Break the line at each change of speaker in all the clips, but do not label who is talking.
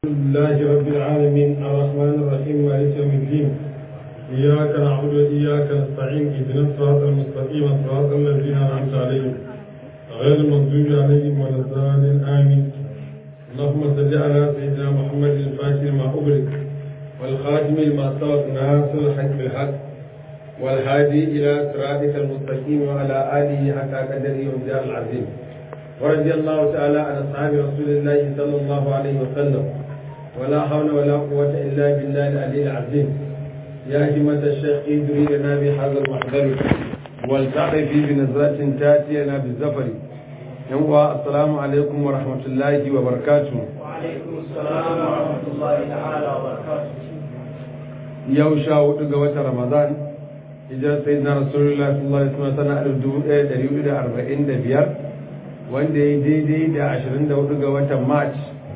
لله رب العالمين الرحمن الرحيم مالك يوم الدين إياك نعبد وإياك نستعين اهدنا الصراط المستقيم صراط الذين أنعمت عليهم غير المغضوب عليهم ولا الضالين آمين اللهم صل على سيدنا محمد الفاتح لما أغلق والخاتم لما سبق ناصر الحق بالحق والهادي إلى صراطك المستقيم وعلى آله حتى قدره ومجال العظيم ورضي الله تعالى عن أصحاب رسول الله صلى الله عليه وسلم ولا حول ولا قوة إلا بالله العلي العظيم يا همة الشيخ ادري لنا بهذا المحضر والتعطي في بنظرة تأتي لنا بالزفر يوم السلام عليكم ورحمة الله وبركاته
وعليكم السلام ورحمة الله تعالى وبركاته
yau sha hudu ga watan ramadan hijirar sayyidina rasulullah sallallahu alaihi wasallam sana alif dubu ɗaya ɗari hudu da arba'in da biyar wanda ya daidai da ashirin da hudu ga watan march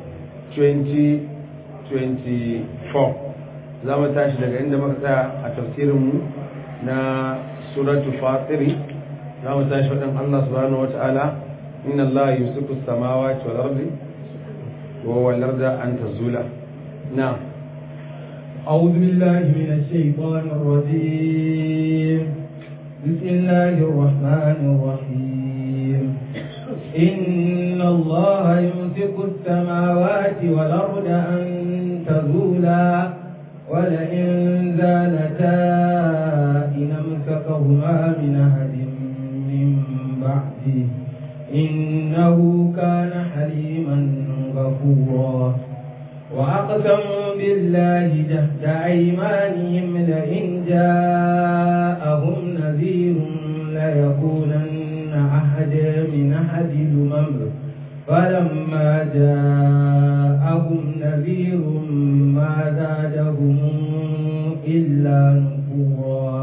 2024 za mu tashi daga inda muka tsaya a tafsirinmu na suratu fatiri za mu tashi faɗin allah subhanahu wa ta'ala inna allah yusufu samawati wal ardi wa wal arda an tazula na'am
أعوذ بالله من الشيطان الرجيم بسم الله الرحمن الرحيم إن الله يمسك السماوات والأرض أن تزولا ولئن زالتا إن أمسكهما من أحد من بعده إنه كان حليما غفورا وأقسموا بالله جهد أيمانهم لئن جاءهم نذير ليكونن أحدا من أحد الأمم فلما جاءهم نذير ما زادهم إلا نفورا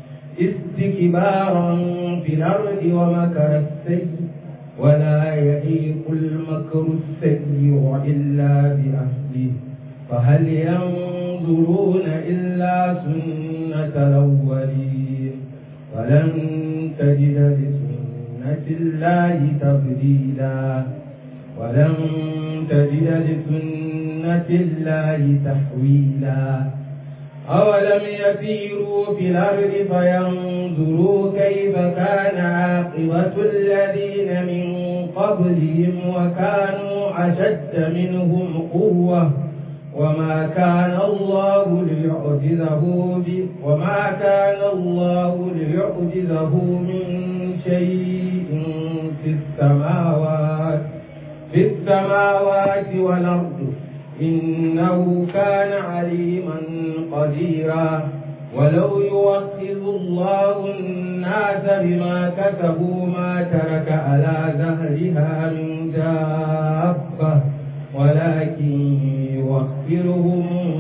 استكبارا في الأرض ومكر السيء ولا يحيق المكر السيء إلا بأهله فهل ينظرون إلا سنة الأولين ولن تجد لسنة الله تبديلا ولن تجد لسنة الله تحويلا أولم يسيروا في الأرض فينظروا كيف كان عاقبة الذين من قبلهم وكانوا أشد منهم قوة وما كان الله ليعجزه وما كان الله ليعجزه من شيء في السماوات في السماوات والأرض إنه كان عليما قديرا ولو يؤخذ الله الناس بما كسبوا ما ترك على ظهرها من دابة ولكن يؤخرهم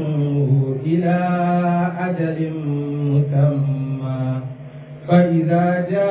إلى أجل مسمى فإذا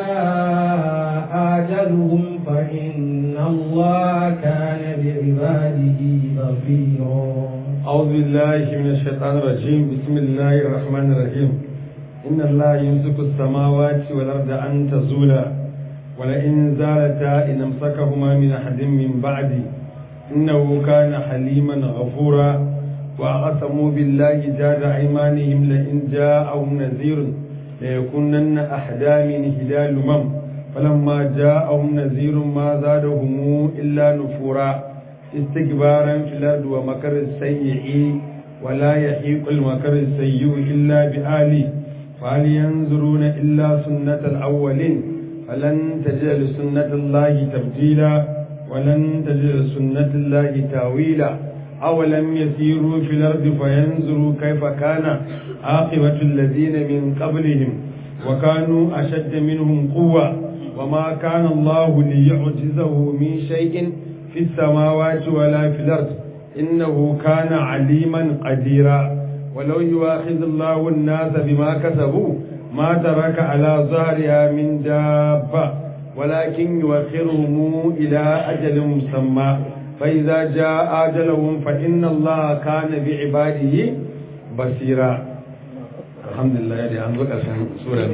جاء أجلهم فإن الله كان بعباده بصيرا
أعوذ بالله من الشيطان الرجيم بسم الله الرحمن الرحيم إن الله يمسك السماوات والأرض أن تزولا ولئن زالتا إن أمسكهما من أحد من بعدي إنه كان حليما غفورا وأقسموا بالله جاد أيمانهم لئن جاءهم نذير ليكونن أحدا من هلال الأمم فلما جاءهم نذير ما زادهم إلا نفورا استكبارا في الأرض ومكر السيء ولا يحيق المكر السيء إلا بآله فهل ينظرون إلا سنة الأولين فلن تجد لسنة الله تبديلا ولن تجد لسنة الله تاويلا أولم يسيروا في الأرض فينظروا كيف كان عاقبة الذين من قبلهم وكانوا أشد منهم قوة وما كان الله ليعجزه من شيء في السماوات ولا في الأرض إنه كان عليما قديرا ولو يواخذ الله الناس بما كسبوا ما ترك على ظهرها من دابة ولكن يوخرهم إلى أجل مسمى فإذا جاء أجلهم فإن الله كان بعباده بصيرا الحمد لله يا أنزل سورة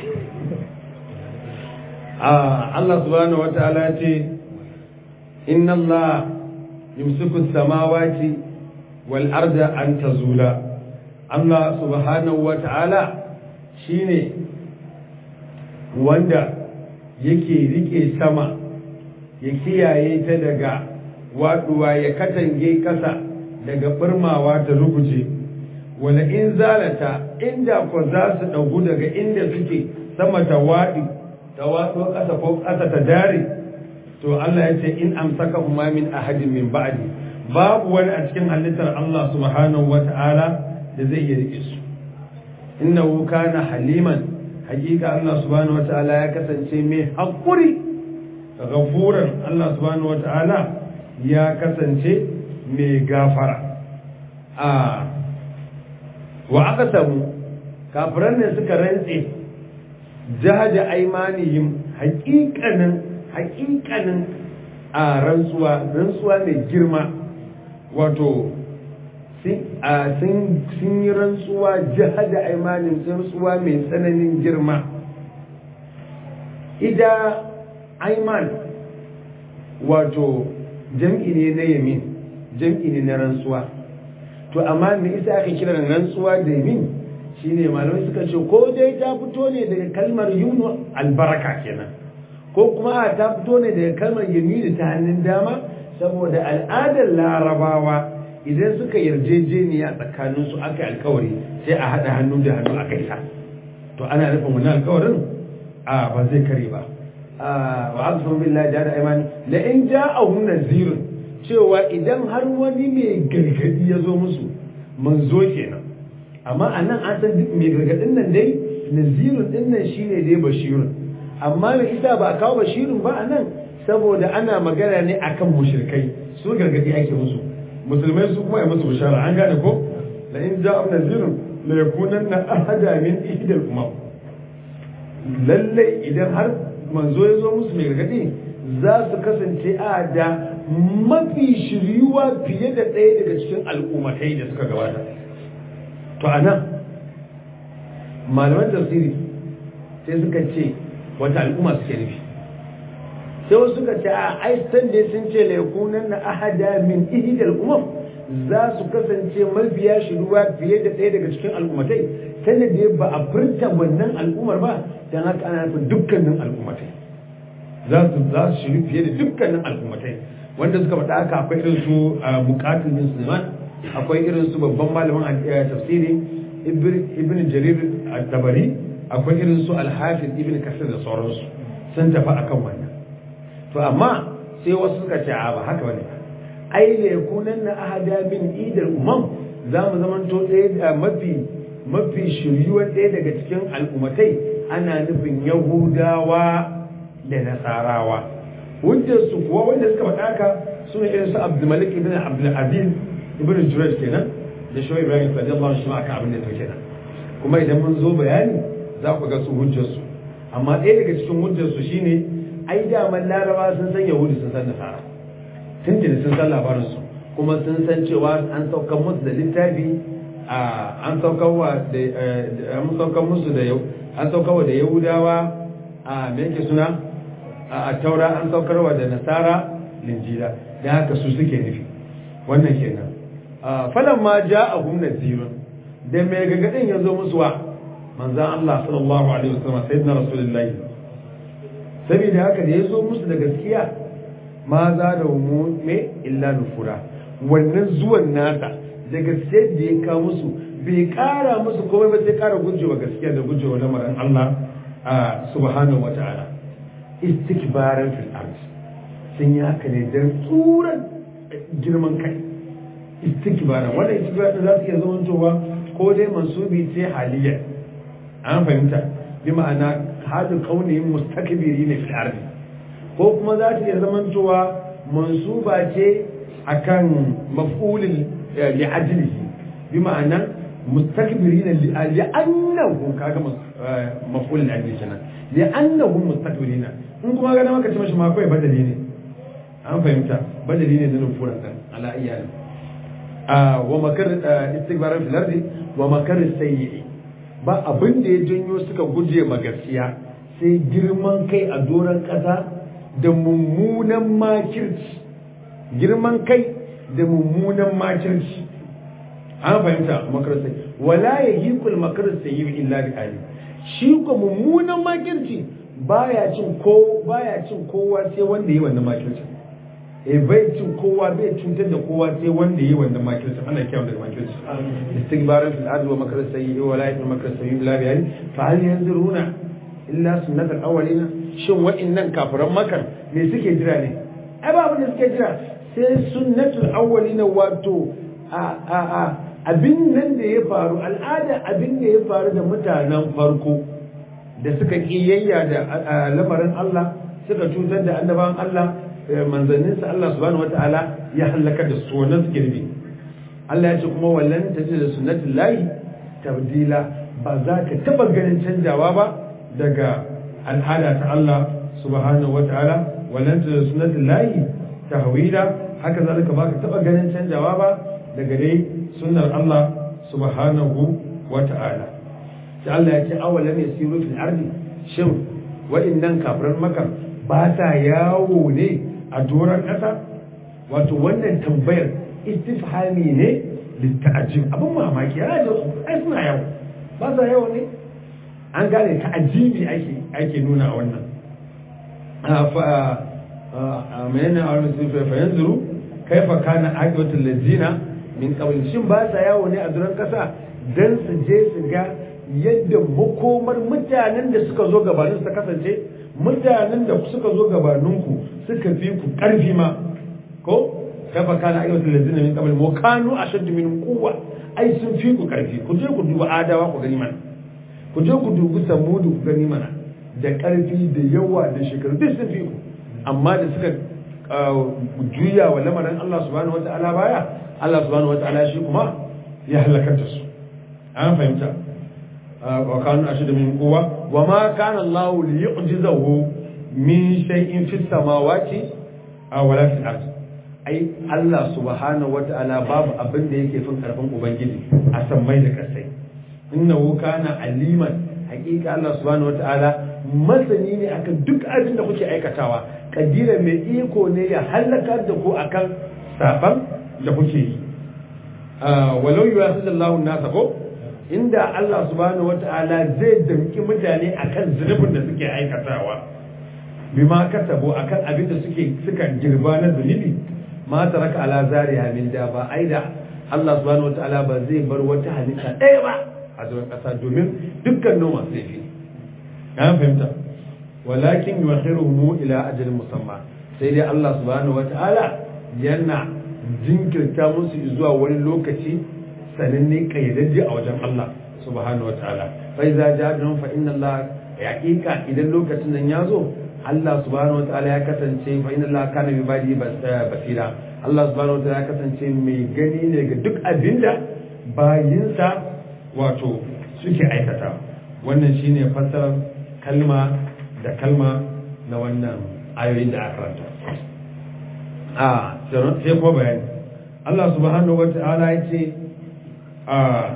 آه الله سبحانه وتعالى إن الله yumsiku samawati wal arda an tazula Allah subhanahu wa ta'ala shine wanda yake rike sama ya kiyaye ta daga waduwa ya katange kasa daga birmawa ta ruguje wala in zalata inda ko za su ɗagu daga inda suke sama ta waɗi ta waɗo ƙasa ko ƙasa ta dare to Allah ya ce in amsaka huma min ahadin min ba'di babu wani a cikin halittar Allah subhanahu wata'ala da zai iya rike su innahu kana haliman hakika Allah subhanahu wata'ala ya kasance mai haƙuri ghafuran Allah subhanahu wata'ala ya kasance mai gafara a wa aka samu kafiran ne suka rantse jahaja aimanihim haƙiƙanin haƙiƙanin a rantsuwa rantsuwa mai girma wato sun yi rantsuwa jihada aimanin rantsuwa mai tsananin girma ida aiman wato jam'i ne na yamin jam'i ne na rantsuwa to amma me isa aka kira rantsuwa da yamin shine malamai suka ce ko dai ta fito ne daga kalmar yunu albaraka kenan ko kuma a ta fito ne daga kalmar yamini ta hannun dama saboda al'adar larabawa idan suka yarjejeniya tsakanin su aka alkawari sai a haɗa hannu da hannu a kaisa to ana nufin wani alkawarin a ba zai kare ba wa aka sun billahi da da imani la in ja'ahu nazirun cewa idan har wani mai gargadi ya zo musu manzo kenan amma anan an san duk mai gargadin nan dai nazirun din nan shine dai bashirun amma mai isa ba a kawo bashirun ba anan saboda ana magana ne akan mushrikai su gargadi ake musu musulmai su kuma ya musu bishara an gane ko la in ja'a nazirun la yakunanna ahada min ihdal umam lalle idan har manzo ya zo musu mai gargadi za su kasance a da mafi shiriwa fiye da ɗaya daga cikin al'ummatai da suka gabata to anan malaman tafsiri sai suka ce wata al'umma suke nufi sai wasu suka ce a aistan da sun ce laikunan na ahada min ihidal umam za su kasance mafiya shiruwa fiye da ɗaya daga cikin al'ummatai ta da ba a furta wannan al'ummar ba don haka ana nufin dukkanin al'ummatai za su za su shiru fiye da dukkanin al'ummatai wanda suka faɗa haka akwai irin su bukatun bin sulaiman akwai irin su babban malamin tafsiri ibn jarir al-tabari akwai irin su al-hafiz ibn kasir da sauransu sun tafi akan wannan to amma sai wasu suka ce a ba haka bane ai da yakunan na ahada min idar umam za mu zamanto ɗaya da mafi mafi shiryuwar ɗaya daga cikin al'ummatai ana nufin yahudawa da nasarawa hujjar su kuwa wanda suka faɗa haka suna irin su abdulmalik ibn abdulaziz ibn jurayj kenan da shi ibrahim radiyallahu anhu aka abin da to kenan kuma idan mun zo bayani za ku ga su hujjar su amma ɗaya daga cikin hujjar su shine ai daman laraba sun san yahudi sun san nasara tun da sun san labarin su kuma sun san cewa an saukar musu da littafi an saukar wa da an saukar musu da an saukar wa da yahudawa a me yake suna a taura an saukarwa da nasara linjila da haka su suke nufi wannan kenan falan ma ja'ahum nadhirun da mai gagadin ya zo musu wa manzan Allah sallallahu alaihi wasallam sayyidina rasulullahi saboda haka da ya zo musu da gaskiya ma za da mu me illa nufura wannan zuwan nasa da gaskiyar da ya kawo musu bai kara musu komai ba sai kara gujewa gaskiya da gujewa lamarin Allah subhanahu wata'ala istikbaran fil ard sun yi haka ne don tsuran girman kai istikbaran wannan istikbaran za su iya zamantowa ko dai mansubi ce haliyar an fahimta bi ma'ana hadu kaunihin mustakbiri ne fil ard ko kuma za ta iya zamantowa mansuba ce akan maf'ulin li ajlihi bi ma'ana mustakbirina li'annahu kaga maf'ul li kenan li'annahum mustakbirina in kuma ga maka ce mashi ma kai badali ne an fahimta badali ne nan furan dan ala iyali a wa makar istikbaran fil ardi wa makar sayyi ba abin da ya janyo suka guje ma gaskiya sai girman kai a doron kasa da mummunan makirci girman kai da mummunan makirci an fahimta makarar sayyi wala yahiqul makarar sayyi illa bi ali shi ko mummunan makirci baya cin ko baya cin kowa sai wanda yi wannan makirci eh bai cin kowa bai cutar da kowa sai wanda yi wannan makirci ana kiyaye daga makirci istighbaran fil ardi wa makarar sayyi wa la yahiqul makarar sayyi illa bi ali fa hal yanzuruna illa sunnatul awwalina shin wa'annan kafiran makan me suke jira ne ai ba abin da suke jira sai sunnatul awwalina wato a a a abin nan da ya faru al'ada abin da ya faru da mutanen farko da suka kiyayya da lamarin Allah suka cutar da annabawan Allah manzanninsa Allah subhanahu wataala ya halaka da su wannan suke nufi Allah ya ce kuma wallan tajid da sunnatul lahi tabdila ba za ka taba ganin canjawa ba daga al'ada ta Allah subhanahu wataala wallan tajid da sunnatul lahi tahwila haka zalika ba ka taba ganin canjawa ba daga dai sunnar Allah subhanahu wa ta'ala sai Allah ya ce awalam yasiru fil ardi shin wa'annan kafiran maka ba ta yawo ne a doron ƙasa wato wannan tambayar istifhami ne litta'ajib abin mamaki yana da ai suna yawo ba sa yawo ne an gane ta'ajibi ake ake nuna a wannan a menene a wani sun fa yanzuru kaifa kana aqibatul ladina min qabl shin ba sa yawo ne a duran kasa dan su je su ga yadda makomar mutanen da suka zo gabanin su ta kasance mutanen da suka zo gabaninku suka fi ku karfi ma ko kaifa kana aqibatul ladina min qabl wa kanu ashaddu min quwwa ai sun fi ku karfi ku je ku duba adawa ku gani mana ku je ku dubi samudu ku gani mana da karfi da yawa da shekaru duk sun fi ku amma da suka juya wa lamarin Allah subhanahu wata'ala baya Allah subhanahu wata'ala shi kuma ya halakar da su an fahimta wa kanu ashadu min quwwa wa ma kana Allah li yu'jizahu min shay'in fis samawati aw wala fil ard ai Allah subhanahu wata'ala babu abin da yake fin karfin ubangiji a sammai da kasai innahu kana aliman hakika Allah subhanahu wata'ala masani ne akan duk abin da kuke aikatawa kadira mai iko ne ya halakar da ku akan saban da kuke yi walau yi wasu sallahu nasa ko inda Allah subhanahu wata'ala zai damki mutane akan zunubin da suke aikatawa bima kasabo akan abin da suke suka girba na zunubi ma taraka ala zariya min da ba ai da Allah subhanahu wata'ala ba zai bar wata halitta ɗaya ba a zuwan ƙasa domin dukkan noma sai fi an fahimta walakin yuakhiruhum ila ajalin musamma sai dai Allah subhanahu wata'ala yana jinkirta musu zuwa wani lokaci sananne kayyadajje a wajen Allah subhanahu wata'ala fa iza ja'alhum fa inna Allah yaqiqa idan lokacin nan ya zo Allah subhanahu wata'ala ya kasance fa inna Allah kana bi badi basira Allah subhanahu wata'ala ya kasance mai gani ne ga duk abinda bayinsa wato suke aikata wannan shine fassarar kalma da kalma na wannan ayoyin da aka karanta a sai kuma bayani Allah subhanahu wa ta'ala ya ce a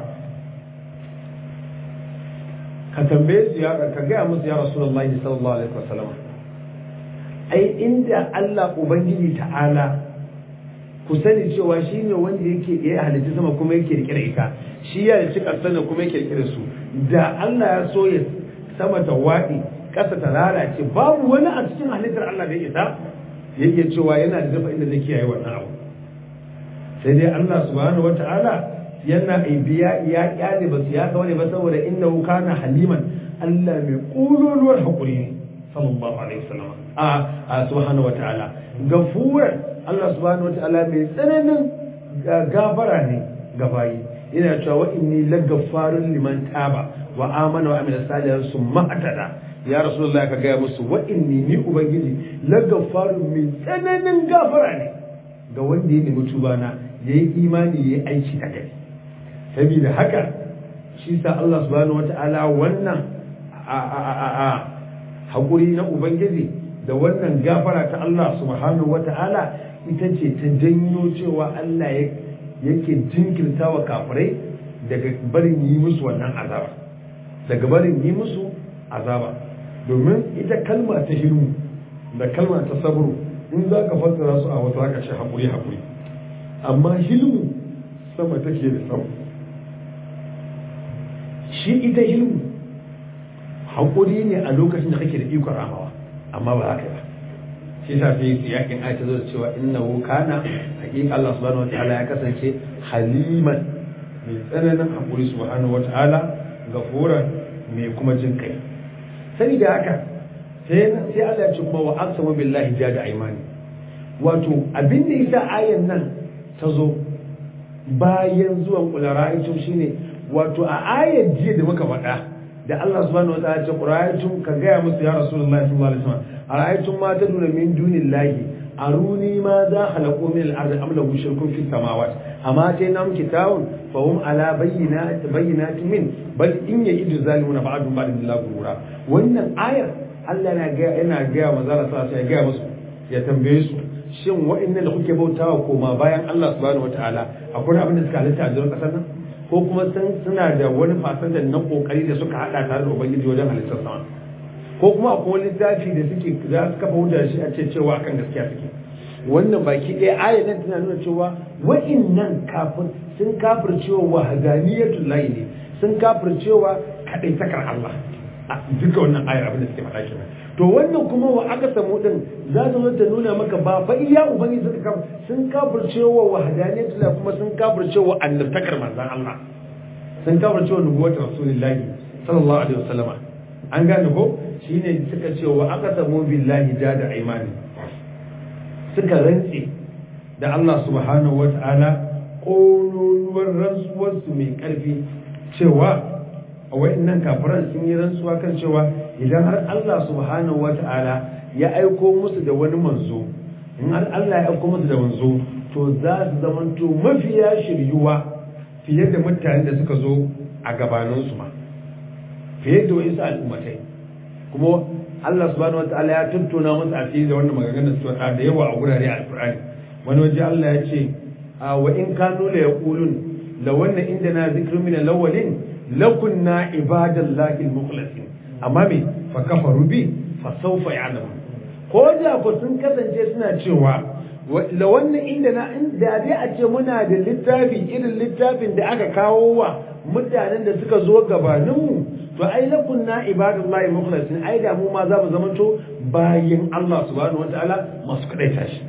ka tambaye su ya ka gaya musu ya rasulullahi sallallahu alaihi wasallam ai inda Allah ubangiji ta'ala ku sani cewa shi ne wanda yake ya halitta sama kuma yake rike da ita shi ya ci kasar kuma yake rike da su da Allah ya so ya sama ta waɗi ƙasa ta lalace babu wani a cikin halittar Allah da isa yake cewa yana da dafa inda zai kiyaye wannan abu sai dai Allah subhanahu wata'ala yana aibiya ya kyale ba su ya ga wani ba saboda innahu kana haliman Allah mai kululuwar hakuri ne sallallahu alaihi wasallam a a subhanahu wata'ala gafuran Allah subhanahu wata'ala mai tsananin gafara ne ga bayi yana cewa wa inni lagaffarun liman taba wa amana wa amila salihan summa atada ya rasulullah ka gaya musu wa inni ni ubangiji lagaffarun mai tsananin gafara ne ga wanda ya nemi tuba na yayi imani yayi aiki da kai saboda haka shi sa Allah subhanahu wata'ala wannan a a a a hakuri na ubangiji da wannan gafara ta Allah subhanahu wata'ala ita ce ta janyo cewa Allah yake jinkirta wa kafirai daga barin yi musu wannan azaba daga barin yi musu azaba domin ita kalma ta hilmu da kalma ta sabru in za ka fassara su a wasu haka ce haƙuri haƙuri amma hilmu sama take da sama shi ita ilmu haƙuri ne a lokacin da kake da ikon ramawa amma ba haka ba shi sa sai yakin ayat ta zo da cewa innahu kana haqiqa Allah subhanahu wataala ya kasance haliman mai tsananin haƙuri subhanahu wataala gafuran mai kuma jin kai sai da haka sai sai Allah ya ce kuma wa aqsamu billahi jada aymani wato abin da yasa ayan nan ta zo bayan zuwan kulara'itun shine wato a ayar jiya da muka faɗa da Allah subhanahu wataala ya ce qura'aytum ka gaya musu ya rasulullahi sallallahu alaihi wasallam ara'aytum ma taduna min dunillahi aruni ma za khalaqu min al-ardi am lahu shirkun fi samawati amma tainam kitabun fa hum ala bayyinati bayyinatin min bal in ya'idu zalimuna ba'du ba'd billahi gurura wannan ayar Allah yana ga yana ga manzo Allah sallallahu alaihi ya ga musu ya tambaye su shin wa'annan da kuke bautawa koma bayan Allah subhanahu wataala akwai abin da suka halitta a jirin kasar nan ko kuma suna da wani fasanta na kokari da suka hada tare da ubangiji wajen halittar sama ko kuma akwai wani littafi da suke za su kafa hujja shi a ce cewa akan gaskiya suke wannan baki ɗaya ayat nan tana nuna cewa wa'innan kafin sun kafircewa wahadaniyatul lahi ne sun kafircewa kadaitakar Allah a duka wannan ayar abin da suke faɗa kenan to wannan kuma wa aka samu din za ta zo ta nuna maka ba fa iya ubangiji suka kafa sun kafircewa wahadaniyatul lahi kuma sun kafircewa annabtakar manzon Allah sun kafircewa nubuwatar rasulullahi sallallahu alaihi wasallama an gane ko shine suka ce wa aka samu billahi da da imani suka rantse da Allah subhanahu wata'ala ƙololuwar rantsuwarsu mai ƙarfi cewa a wa'annan kafiran sun yi rantsuwa kan cewa idan har Allah subhanahu wata'ala ya aiko musu da wani manzo in har Allah ya aiko musu da manzo to za su zamanto mafiya shiryuwa fiye da mutanen da suka zo a gabaninsu ma fiye da wasu al'ummatai kuma Allah subhanahu wataala ya tattauna masa asiri da wannan maganganun su da yawa a gurare a Alƙur'ani wani waje Allah ya ce wa in kanu la yaqulun la wanna indana zikrun min al-awwalin lakunna ibadallahi al-mukhlasin amma me fa kafaru bi fa sawfa ya'lamun ko da ko sun kasance suna cewa la wannan indana da dai a ce muna da littafi irin littafin da aka kawo wa mutanen da suka zo gabaninmu to ai lakun na ibadullahi mukhlasin ai da mu ma za mu zamanto bayin Allah subhanahu wataala masu kadaita shi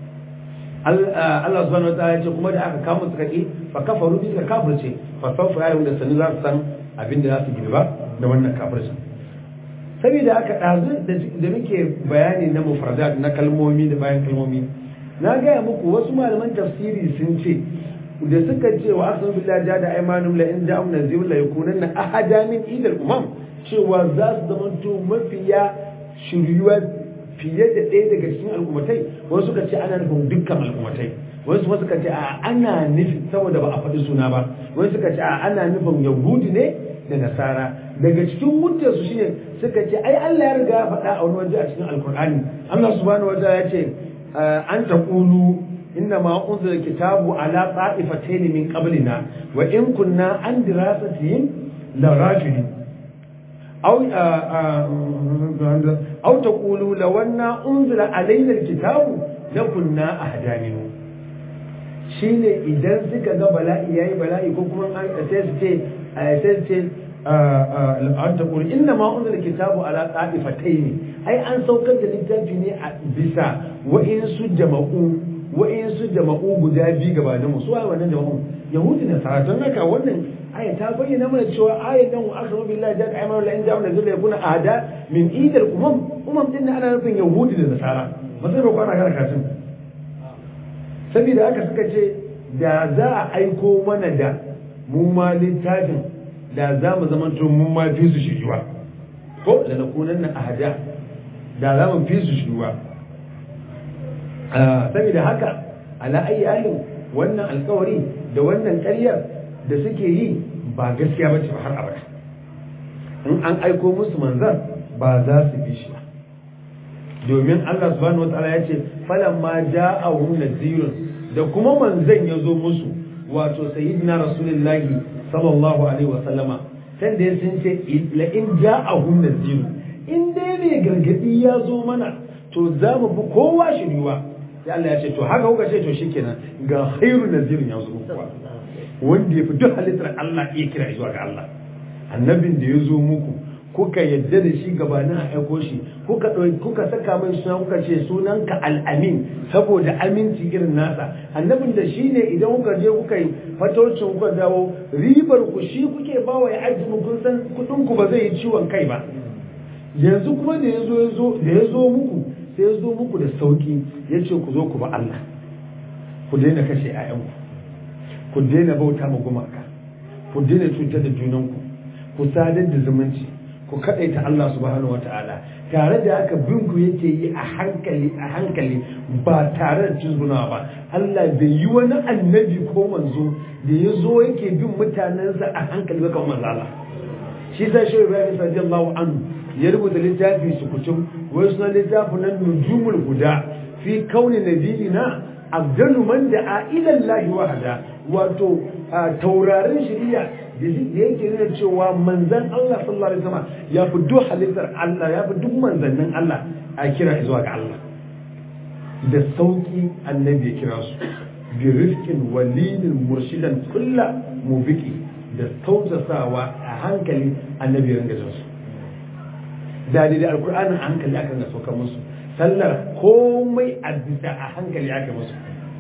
Allah subhanahu wataala ya ce kuma da aka kama su kake fa kafaru bi kafirce fa sawfa ya da sanu za su san abin da za su girba da wannan kafirci saboda haka dazu da muke bayani na mufradat na kalmomi da bayan kalmomi na gaya muku wasu malaman tafsiri sun ce da suka ce wa asan billahi da da aymanum la in ja'um nazir la yakunanna ahada min idal umam cewa za su zama to mafiya shiryuwa fiye da ɗaya daga cikin al'ummatai wasu suka ce ana nufin dukkan al'ummatai wasu kuma suka ce a ana nufin saboda ba a faɗi suna ba wasu suka ce a ana nufin yahudi ne da nasara daga cikin hujjar su shine suka ce ai Allah ya riga ya faɗa a wani waje a cikin alkur'ani Allah subhanahu wa ta'ala ya ce an taqulu إنما أنزل الكتاب على طائفتين من قبلنا وإن كنا عن دراستهم لغافلين أو أو تقولوا لو أن أنزل علينا الكتاب لكنا أهدى منه shine idan suka ga bala'i yayi bala'i ko kuma an sai su ce sai su ce an ta kuri inna ma unzila kitabu ala qa'ifatayn ai an saukar da littafi ne a bisa wa'insu jama'u wa'insu jama'u guda biyu gabanin mu su waye wannan jama'u yahudi da sara don haka wannan aya ta bayyana mana cewa ayan nan wa akhru billahi da aymanu la in ja'a nazila yakuna ahada min idal umam umam din ana nufin yahudi da nasara ba sai ba kwana kana katin saboda haka suka ce da za a aiko mana da mu ma littafin da za mu zama to mun ma fi su shiryuwa ko da nakunan na ahada da za mu fi su shiryuwa saboda haka ala ayi halin wannan alkawari da wannan ƙaryar da suke yi ba gaskiya bace ba har abada in an aiko musu manzan ba za su bi shi ba domin Allah subhanahu wataala ya ce falamma ja'ahum nadhirun da kuma manzan ya zo musu wato sayyidina rasulullahi sallallahu alaihi wa sallama kan da sun ce la in ja'ahum nadhirun in dai mai gargadi ya zo mana to za mu bi kowa shiriwa sai Allah ya ce to haka kuka ce to shikenan ga khairu nadhirin ya zo kuwa wanda ya fi duk halittar Allah iya kira zuwa ga Allah annabin da ya zo muku kuka yadda da shi gabanin a aiko shi kuka kuka saka mai suna kuka ce sunanka al'amin saboda aminci irin nasa annabin da shi ne idan kuka je kuka yi fatocin kuka dawo ribar ku shi kuke bawa ya aji kun san kudin ku ba zai yi ciwon kai ba yanzu kuma da ya zo ya zo da ya zo muku sai ya zo muku da sauki ya ce ku zo ku ba Allah ku daina kashe 'ya'yanku ku daina bauta ma gumaka ku daina cutar da junanku ku sadar da zumunci ku kadaita Allah subhanahu wata'ala tare da haka bin ku yake yi a hankali a hankali ba tare da cizguna ba Allah bai yi wani annabi ko manzo da ya zo yake bin mutanensa a hankali ba kamar manzo Allah shi sa shi Ibrahim radiyallahu anhu ya rubuta littafi su kutum wai suna littafin nan nujumul guda fi kauni nabiyina abdalu man da'a ila Allah wahda wato taurarin shari'a da yake nuna cewa manzan Allah sallallahu alaihi wasallam ya fi duk halittar Allah ya fi duk manzannin Allah a kira zuwa ga Allah da sauki annabi ya kira su bi rifqin walinin murshidan kulla mubiki da tausasawa a hankali annabi ya ringa jinsu da da alkur'anin a hankali aka ringa saukar musu sallar komai a bisa a hankali aka musu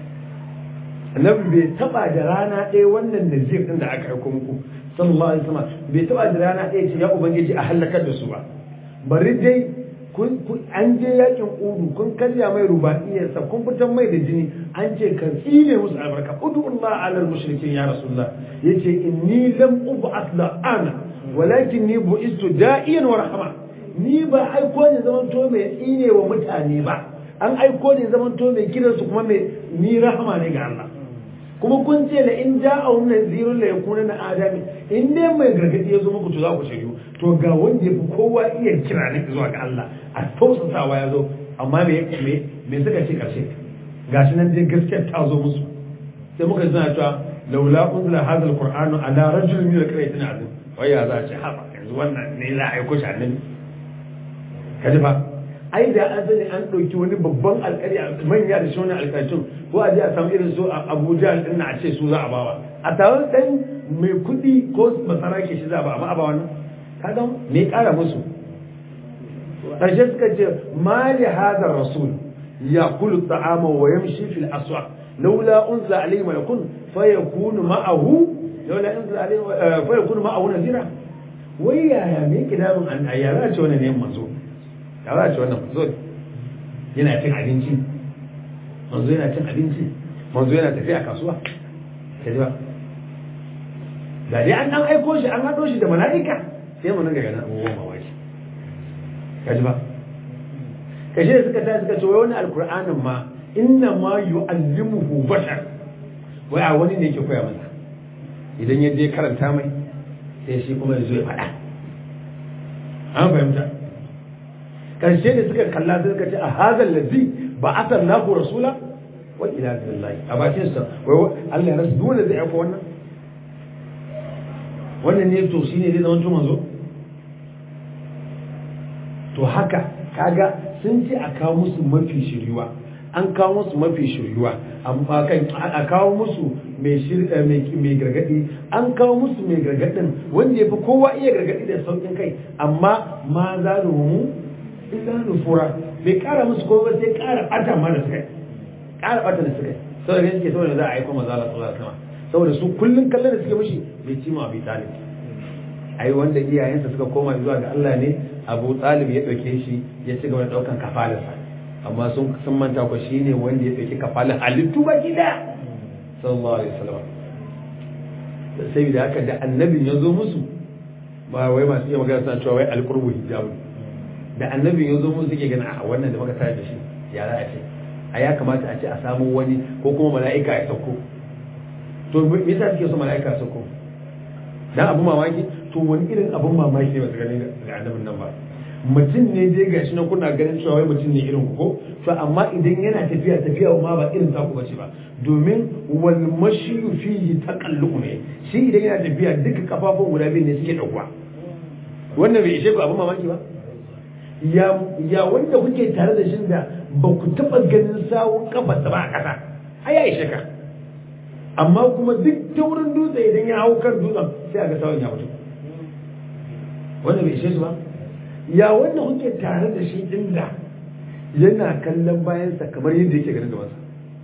annabi bai taba da rana ɗaya wannan nazir din da aka aiko muku sallallahu alaihi wasallam bai taba da rana ɗaya ce ya ubangiji a halakar da su ba bari dai kun an je yakin udu kun karya mai rubaiyarsa kun fitar mai da jini an ce ka tsine musu albarka udullah ala mushrikin ya rasulullah yace inni lam ub'ath la ana walakin ni bu'istu da'iyan wa rahama ni ba aiko ne zaman to mai tsine wa mutane ba an aiko ne zaman to mai kiransu kuma mai ni rahama ne ga Allah kuma kun ce la in ja'a wannan zirun la yakuna na adami in dai mai gargadi ya zo muku to za ku shiryu to ga wanda yafi kowa iya kira ne zuwa ga Allah a tausasawa ya zo amma me me me suka ce karshe gashi nan dai gaskiyar ta zo musu sai muka zana cewa laula unzila hadha alqur'anu ala rajulin min alqaryatin azim wai ya za a ce haba yanzu wannan ne za a aiko shi annabi kaji fa ai da an sani an ɗauki wani babban alƙari manya da shi wani alƙarcin ko a je a samu irin su a abuja din na a ce su za a bawa a taron ɗan mai kuɗi ko masara ke shi za a ba amma a ba wannan kaga me ƙara musu ƙarshe suka ce ma li hadha rasul yaqulu ta'ama wa yamshi fil aswaq laula unzila alayhi malakun fayakunu ma'ahu laula unzila alayhi fayakunu ma'ahu nazira wai yaya me kidamin an ayyara ce wannan ne manzo ya za a ce wannan manzo yana cin abinci manzo yana cin abinci manzo yana tafiya kasuwa ka ji ba da dai an dan aiko shi an haɗo shi da mala'ika sai mu dinga ganin abubuwan mamaki ka ji ba kashe da suka tashi suka ce wai wani alkur'anin ma inna ma yu'allimuhu bashar wai a wani ne yake koya masa idan ya je karanta mai sai shi kuma ya zo ya faɗa an fahimta karshe da suka kalla sai suka ce a hazal ladzi ba asar naku rasula wa ila billahi a bakin sa wai Allah ya rasu dole zai aika wannan wannan ne to shine zai zama manzo to haka kaga sun ce a kawo musu mafi shiriwa an kawo musu mafi shiryuwa amma kan a kawo musu mai mai gargadi an kawo musu mai gargadin wanda ya fi kowa iya gargadi da saukin kai amma ma za mu illa nufura bai kara musu kowa sai kara bata ma da suka kara bata da suka saboda ganin suke saboda za a aiko maza Allah sallallahu alaihi wasallam saboda su kullun kallon da suke mishi bai ci ma bi talib ai wanda iyayensa suka koma zuwa ga Allah ne Abu Talib ya dauke shi ya ci gaba da daukan kafalarsa amma sun sun manta ko shine wanda ya dauki kafalar halittu baki daya sallallahu alaihi wasallam sai da haka da annabin ya zo musu ba wai masu iya magana suna cewa wai alqurbu hijabu da annabin ya zo musu suke gani a wannan da muka tare da shi ya za a ce a ya kamata a ce a samu wani ko kuma mala'ika ya sauko to me yasa suke so mala'ika ya sauko dan abu mamaki to wani irin abun mamaki ne ba su gani da annabin nan ba mutum ne dai gashi na kuna ganin cewa wai mutum ne irin ku ko to amma idan yana tafiya tafiya ma ba irin taku bace ba domin wal mashiyu fihi taqallu ne shi idan yana tafiya duka kafafun guda biyu ne suke dauka wannan bai ishe ku abun mamaki ba ya ya wanda kuke tare da shi da ba ku taba ganin sawun kafarsa ba a kasa ai ya ishe ka amma kuma duk taurin dutse idan ya hau kan dutsen sai a ga sawun ya mutu wanda bai ishe su ba ya wanda kuke tare da shi inda yana kallon bayansa kamar yadda yake ganin gabansa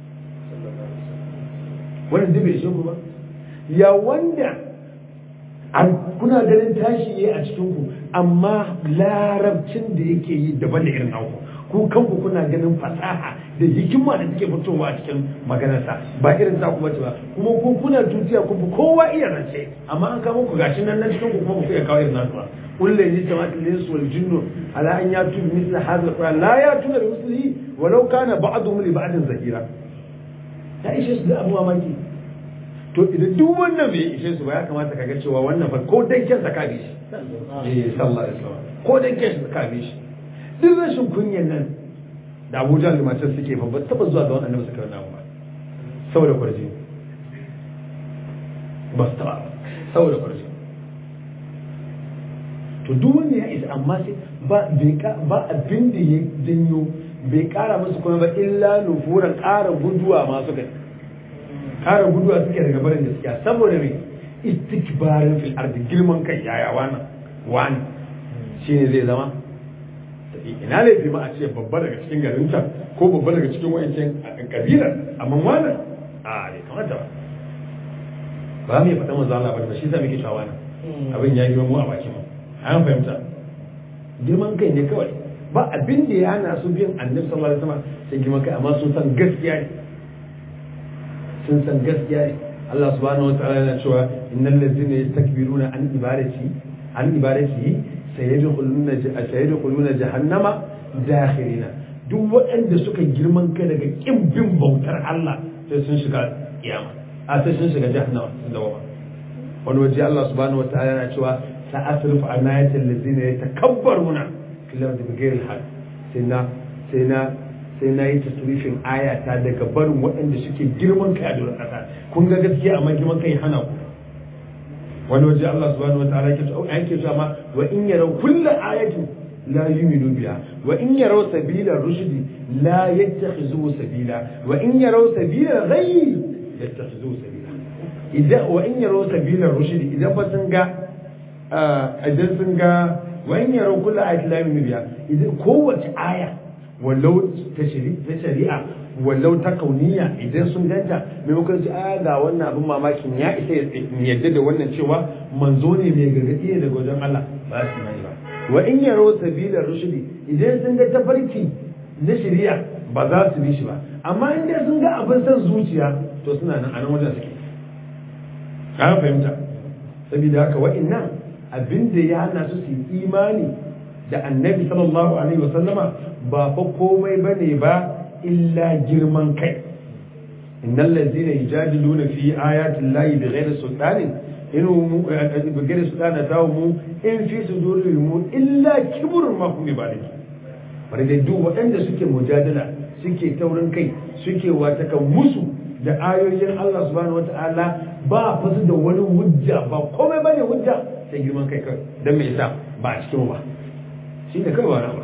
wannan duk bai ishe ku ba ya wanda kuna ganin tashi yayi a cikin ku amma larabcin da yake yi daban da irin naku ku kanku kuna ganin fasaha da hikima da take fitowa a cikin maganarsa ba irin ta ku bace ba kuma ku kuna tutiya ku kowa iya rance amma an kama ku gashi nan nan cikin ku kuma ku iya kawo irin nasu ba kullu yaji jama'at al-ins wal jinnu ala an yatu bi mithli hadha al-quran la yatuna bi mithlihi walau kana ba'dhum li ba'din zahira ta ishe su da abu mamaki to idan duk wannan bai ishe su ba ya kamata ka ga cewa wannan fa ko dan kyan ka bi shi eh sallallahu alaihi wasallam ko dan kyan ka bi shi duk rashin kunyan nan da Abuja da matar suke ba ba taba zuwa ga wannan annabi suka namu ba saboda kwarji ba su taba saboda kwarji to duk wanda ya isa amma sai ba bai ba abin da ya janyo bai kara musu kuma ba illa nufuran kara guduwa ma suka kara guduwa suke daga barin gaskiya saboda me istikbarin fil ardi girman kai yaya wani wani shine zai zama ina laifi ma a ce babba daga cikin garin can ko babba daga cikin wayancin kabilar amma wannan a bai kamata ba ba mu yi faɗa manzo Allah ba shi sa muke cewa wannan abin ya girma mu a bakin mu an fahimta girman kai ne kawai ba abin da ya hana su bin annabi sallallahu alaihi wasallam sai girman kai amma sun san gaskiya ne sun san gaskiya ne Allah subhanahu wa ta'ala yana cewa innal ladzina yastakbiruna an ibadati an ibadati sayadkhuluna sayadkhuluna jahannama dakhirina duk waɗanda suka girman kai daga kin bin bautar Allah sai sun shiga kiyama a sai sun shiga jahannama sun dawo wani waje Allah subhanahu wa ta'ala yana cewa sa'asrifu an ayatil ladzina yatakabbaruna fil ardi bighayri al-haqq sai na sai na sai na yi tasrifin ayata daga barin waɗanda suke girman kai a doron ƙasa kun ga gaskiya amma girman kai hana ku wani waje Allah subhanahu wa ta'ala yake cewa yake cewa ma wa in yaraw kullu ayatin la yu'minu biha wa in yaraw sabila rushdi la yattakhizuhu sabila wa in yaraw sabila ghayy yattakhizuhu sabila idan wa in yaraw sabila rushdi idan ba sun ga idan sun ga wa in yaraw kullu ayatin la yu'minu biha idan kowace aya wallau ta shari'a wallau ta kauniya idan sun ganta maimakon su a ga wannan abin mamakin ya isa ya yadda da wannan cewa manzo ne mai gargaɗi ne daga wajen Allah ba su yi ba wa in yaro sabila rushdi idan sun ga tafarki na shari'a ba za su bi shi ba amma in dai sun ga abin san zuciya to suna nan a nan wajen suke ka fahimta saboda haka wa'annan abin da ya hana su su yi imani da annabi sallallahu alaihi wasallama ba fa komai bane ba illa girman kai innal ladzina yujadiluna fi ayati llahi bighairi sultanin in bighairi sultanin tawmu in fi sudurihim illa kibrun ma hum bibalig bari dai duk waɗanda suke mujadala suke taurin kai suke wata kan musu da ayoyin Allah subhanahu wata'ala ba fa su da wani hujja ba komai bane hujja sai girman kai kai dan me yasa ba a cikin ba shi ne kawai wani ba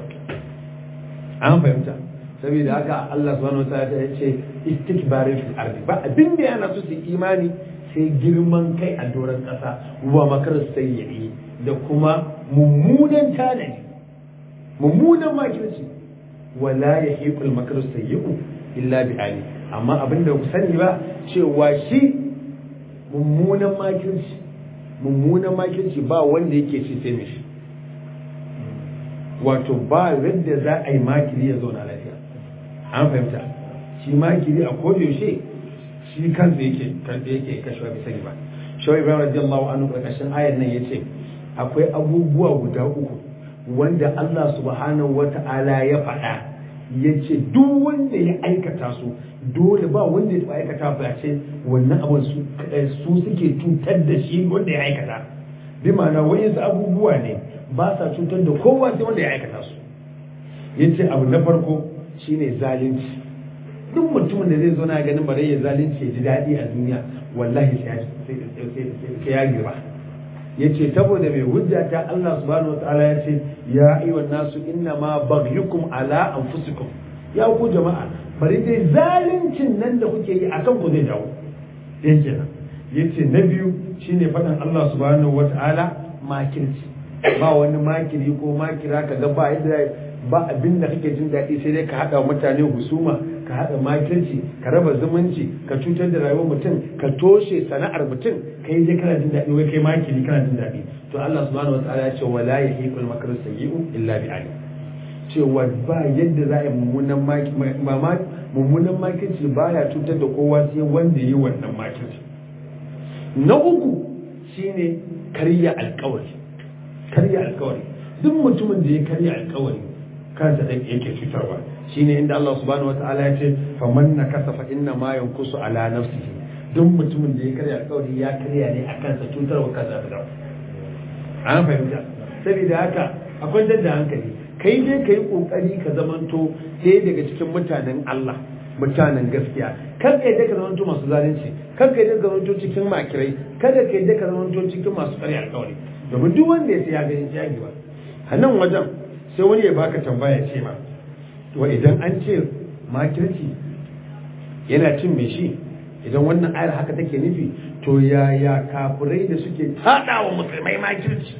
an fahimta saboda haka Allah subhanahu wa ta'ala ya ce istikbarin fil ardi ba abin da yana so su imani sai girman kai a doron kasa wa makar sayyi da kuma mummunan tanadi mummunan makirci wala yahiqul makar sayyi illa bi ali amma abin da ku sani ba cewa shi mummunan makirci mummunan makirci ba wanda yake ci sai mishi wato ba yadda za a yi makiri ya zauna lafiya an fahimta shi makiri a kodayaushe shi kansa yake kansa yake kashewa bai sani ba shawai ibrahim radiyallahu anhu karkashin ayar nan yace akwai abubuwa guda uku wanda Allah subhanahu wata'ala ya faɗa yace duk wanda ya aikata su dole ba wanda ya aikata ba ce wannan abin su su suke cutar da shi wanda ya aikata bi ma'ana wayansu abubuwa ne ba sa cutar da kowa sai wanda ya aikata su yace abu na farko shine zalunci duk mutumin da zai zo na ganin bare ya zalunci ya ji daɗi a duniya wallahi sai ya girba yace saboda mai hujja ta Allah subhanahu wataala ya ce ya ayyuhan nasu inna ma baghyukum ala anfusikum ya ku jama'a bari dai zaluncin nan da kuke yi akan ku zai dawo ɗaya kenan yace na biyu shine faɗin Allah subhanahu wata'ala makirci ba wani makiri ko makira ka ga ba yadda ba abin da kake jin daɗi sai dai ka haɗa mutane husuma ka haɗa makirci ka raba zumunci ka cutar da rayuwar mutum ka toshe sana'ar mutum kai dai kana jin daɗi wai kai makiri kana jin daɗi to Allah subhanahu wataala ya ce wala yahiqul makru sayyi'u illa bi ali cewa ba yadda za a yi mummunan mummunan makirci baya cutar da kowa sai wanda yi wannan makirci na uku shine karya alkawari karya alkawari duk mutumin da ya karya alkawari kansa da yake cutarwa shine inda Allah subhanahu wataala ya ce faman nakasa fa inna ma yankusu ala nafsihi duk mutumin da ya karya alkawari ya karya ne a kansa cutarwa kansa da an fahimta saboda haka akwai dadda hankali kai dai kai kokari ka zamanto ɗaya daga cikin mutanen Allah mutanen gaskiya kar kai dai ka zamanto masu zalunci kar kai dai ka zamanto cikin makirai kada kai dai ka zamanto cikin masu karya alkawari domin duk wanda ya sai ya gani ya ba a nan wajen sai wani ya baka tambaya ce ma to idan an ce makirci yana cin mai shi idan wannan ayar haka take nufi to yaya kafirai da suke tada wa musulmai makirci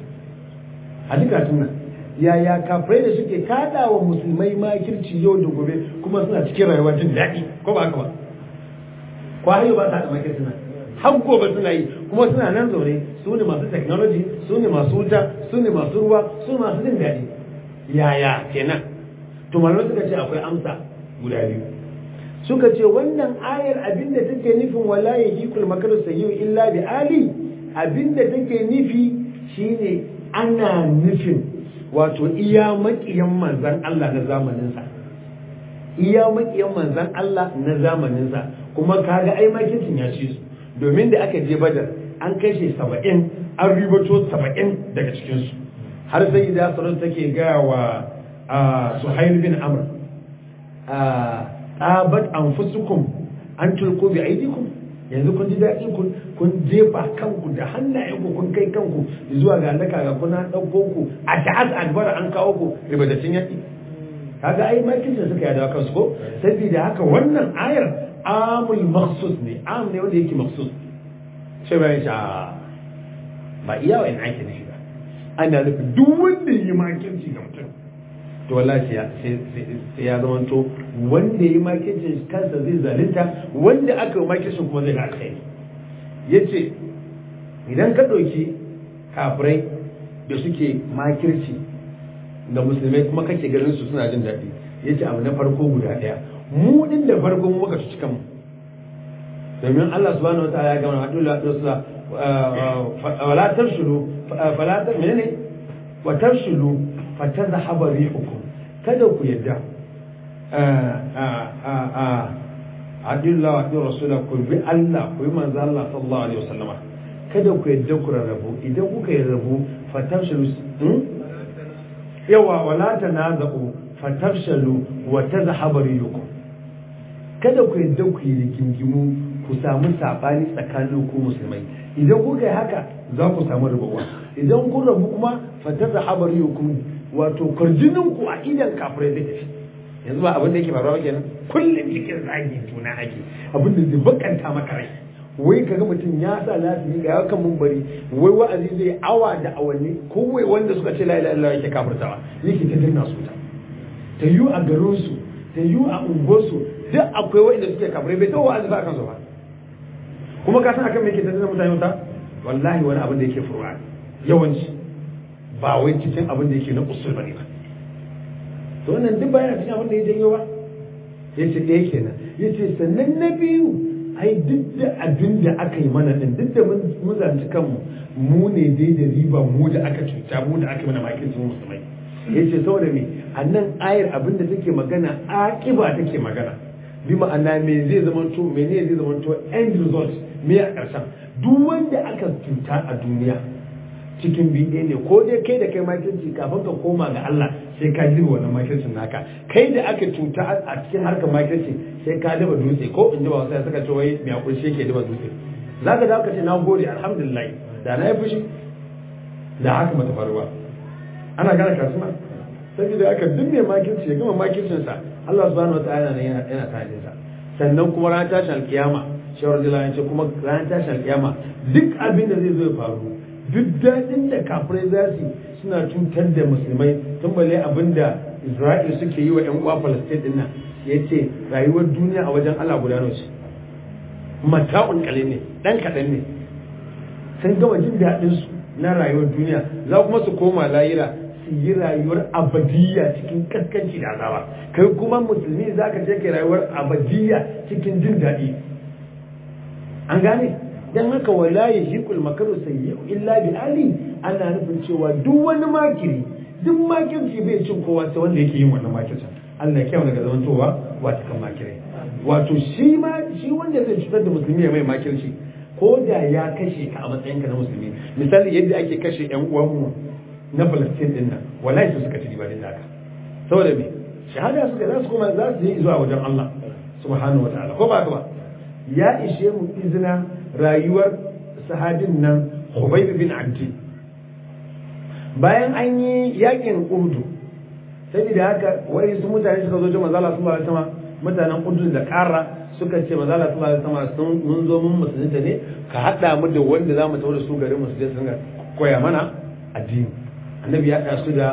a duka nan yaya kafirai da suke tada wa musulmai makirci yau da gobe kuma suna cikin rayuwa jin daɗi ko ba haka ba ko har yau ba ta da makirci nan har gobe suna yi kuma suna nan zaune su ne masu technology su ne masu wuta su ne masu ruwa su ne masu jin daɗi yaya kenan to malamai suka ce akwai amsa guda biyu suka ce wannan ayar abinda take nufin wala yahikul makaru sayyi illa bi ali abinda take nufi shine ana nufin wato iya makiyan manzan Allah na zamanin sa iya makiyan manzan Allah na zamanin sa kuma kaga ai makincin ya ci su domin da aka je badar an kashe saba'in an ribato saba'in daga cikinsu har sai da sarar take gaya wa suhail bin amr tabat anfusukum an tulku bi aidikum yanzu kun ji daɗi kun kun jefa kanku da hannayenku kun kai kanku zuwa ga halaka ga kuna ɗauko ku a ta'az albara an kawo ku ribatattun yaƙi kaga ai makin da suka yada kansu ko saboda haka wannan ayar amul maksus ne am ne wanda yake maksus sai bayan sha ba iya wa in ake nufi ba ana nufin duk wanda yi makirci ga mutum to wallahi sai ya zama to wanda yi makircin kansa zai zalunta wanda aka yi makircin kuma zai ga alkhairi yace idan ka ɗauki kafirai da suke makirci ga musulmai kuma kake ganin su suna jin daɗi yace abu na farko guda ɗaya mu din da farko mu muka cuci kanmu domin Allah subhanahu wa ta'ala ya gama hadu la dusla wala tafsulu fala ta menene wa tafsulu fatazhaba rihukum kada ku yadda adillah wa adil rasula ku bi Allah ku bi manzo Allah sallallahu alaihi wasallama kada ku yadda ku rarrabu idan kuka yi rabu fatafshalu yawa wala tanazu fatafshalu wa tazhaba rihukum kada ku yadda ku yi rigingimu ku samu sabani tsakanin ku musulmai idan kuka yi haka za ku samu rabuwa idan kun rabu kuma fataza habariyukum wato kwarjinin ku a idan kafirai zai tafi yanzu ba abin da yake faruwa kenan kullum cikin zagi juna ake abin da zai bakanta maka rai wai kaga mutum ya sa lafiya ga yakan mumbari wai wa'azi zai awa da awanni kowai wanda suka ce la ilaha illallah yake kafirtawa yake ta dinga su ta ta yi a garin su ta yi a unguwarsu duk akwai wanda suke kafirai bai tawo wa'azi ba kan su ba kuma ka san akan me yake ta dinga mutane wuta wallahi wani abin da yake furu'a yawanci ba wai cikin abin da yake na usul bane ba to wannan duk bayan cikin abin da ya janyo ba yace ɗaya kenan yace sannan na biyu ai duk da abin da aka yi mana din duk da mun zanci kanmu mu ne dai da riba mu da aka cuta mu da aka yi mana makin sun musulmai yace saboda me a nan ayar abin da take magana akiba take magana bi ma'ana me zai zama to mene zai zama to end result me a ƙarshen duk wanda aka cuta a duniya cikin biɗe ne ko dai kai da kai makirci kafin ka koma ga Allah sai ka girba wannan makircin naka kai da aka cuta a cikin harkar makirci sai ka daba dutse ko in ji ba wasu suka ce wai mai hakuri shi ke daba dutse za ka dawo ka ce na gode alhamdulillah da na yi fushi da haka mata faruwa ana gane kasuwa saboda haka duk mai makirci ya gama makircinsa Allah subhanahu wa ta'ala yana yana tare sa sannan kuma ran tashin alkiyama shawar da ce kuma ranar tashin alkiyama duk abin da zai zo ya faru duk daɗin da kafirai za su suna cutar da musulmai tun balle abin da isra'il suke yi wa 'yan uwa palestine din nan ya ce rayuwar duniya a wajen allah guda ce mata'un kale ne ɗan kaɗan ne sun gama jin daɗin su na rayuwar duniya za kuma su koma layira su yi rayuwar abadiyya cikin kaskanci da azaba kai kuma musulmi za ka je kai rayuwar abadiyya cikin jin daɗi an gane dan haka wala ya shiqul makaru sayyi illa bi ali ana nufin cewa duk wani makiri duk makirci bai cin kowa sai wanda yake yin wannan makircin Allah ya kyau daga zamantowa wata kan makirai wato shi ma shi wanda zai cutar da musulmi ya mai makirci ko da ya kashe ka a matsayinka na musulmi misali yadda ake kashe yan uwanmu na Palestine din nan wallahi su suka ci riba din haka saboda me shahada suka za su kuma za su yi zuwa wajen Allah subhanahu wataala ko ba ka ba ya ishe mu izina rayuwar sahabin nan Khubayb bin Abdi bayan an yi yakin Uhud saboda haka wai su mutane suka zo jama'a Allah subhanahu wataala mutanen Uhud da Kara suka ce maza Allah subhanahu wataala sun mun zo mun musulunta ne ka hada mu da wanda zamu tawo da su garin mu su je su koya mana addini annabi ya haɗa su da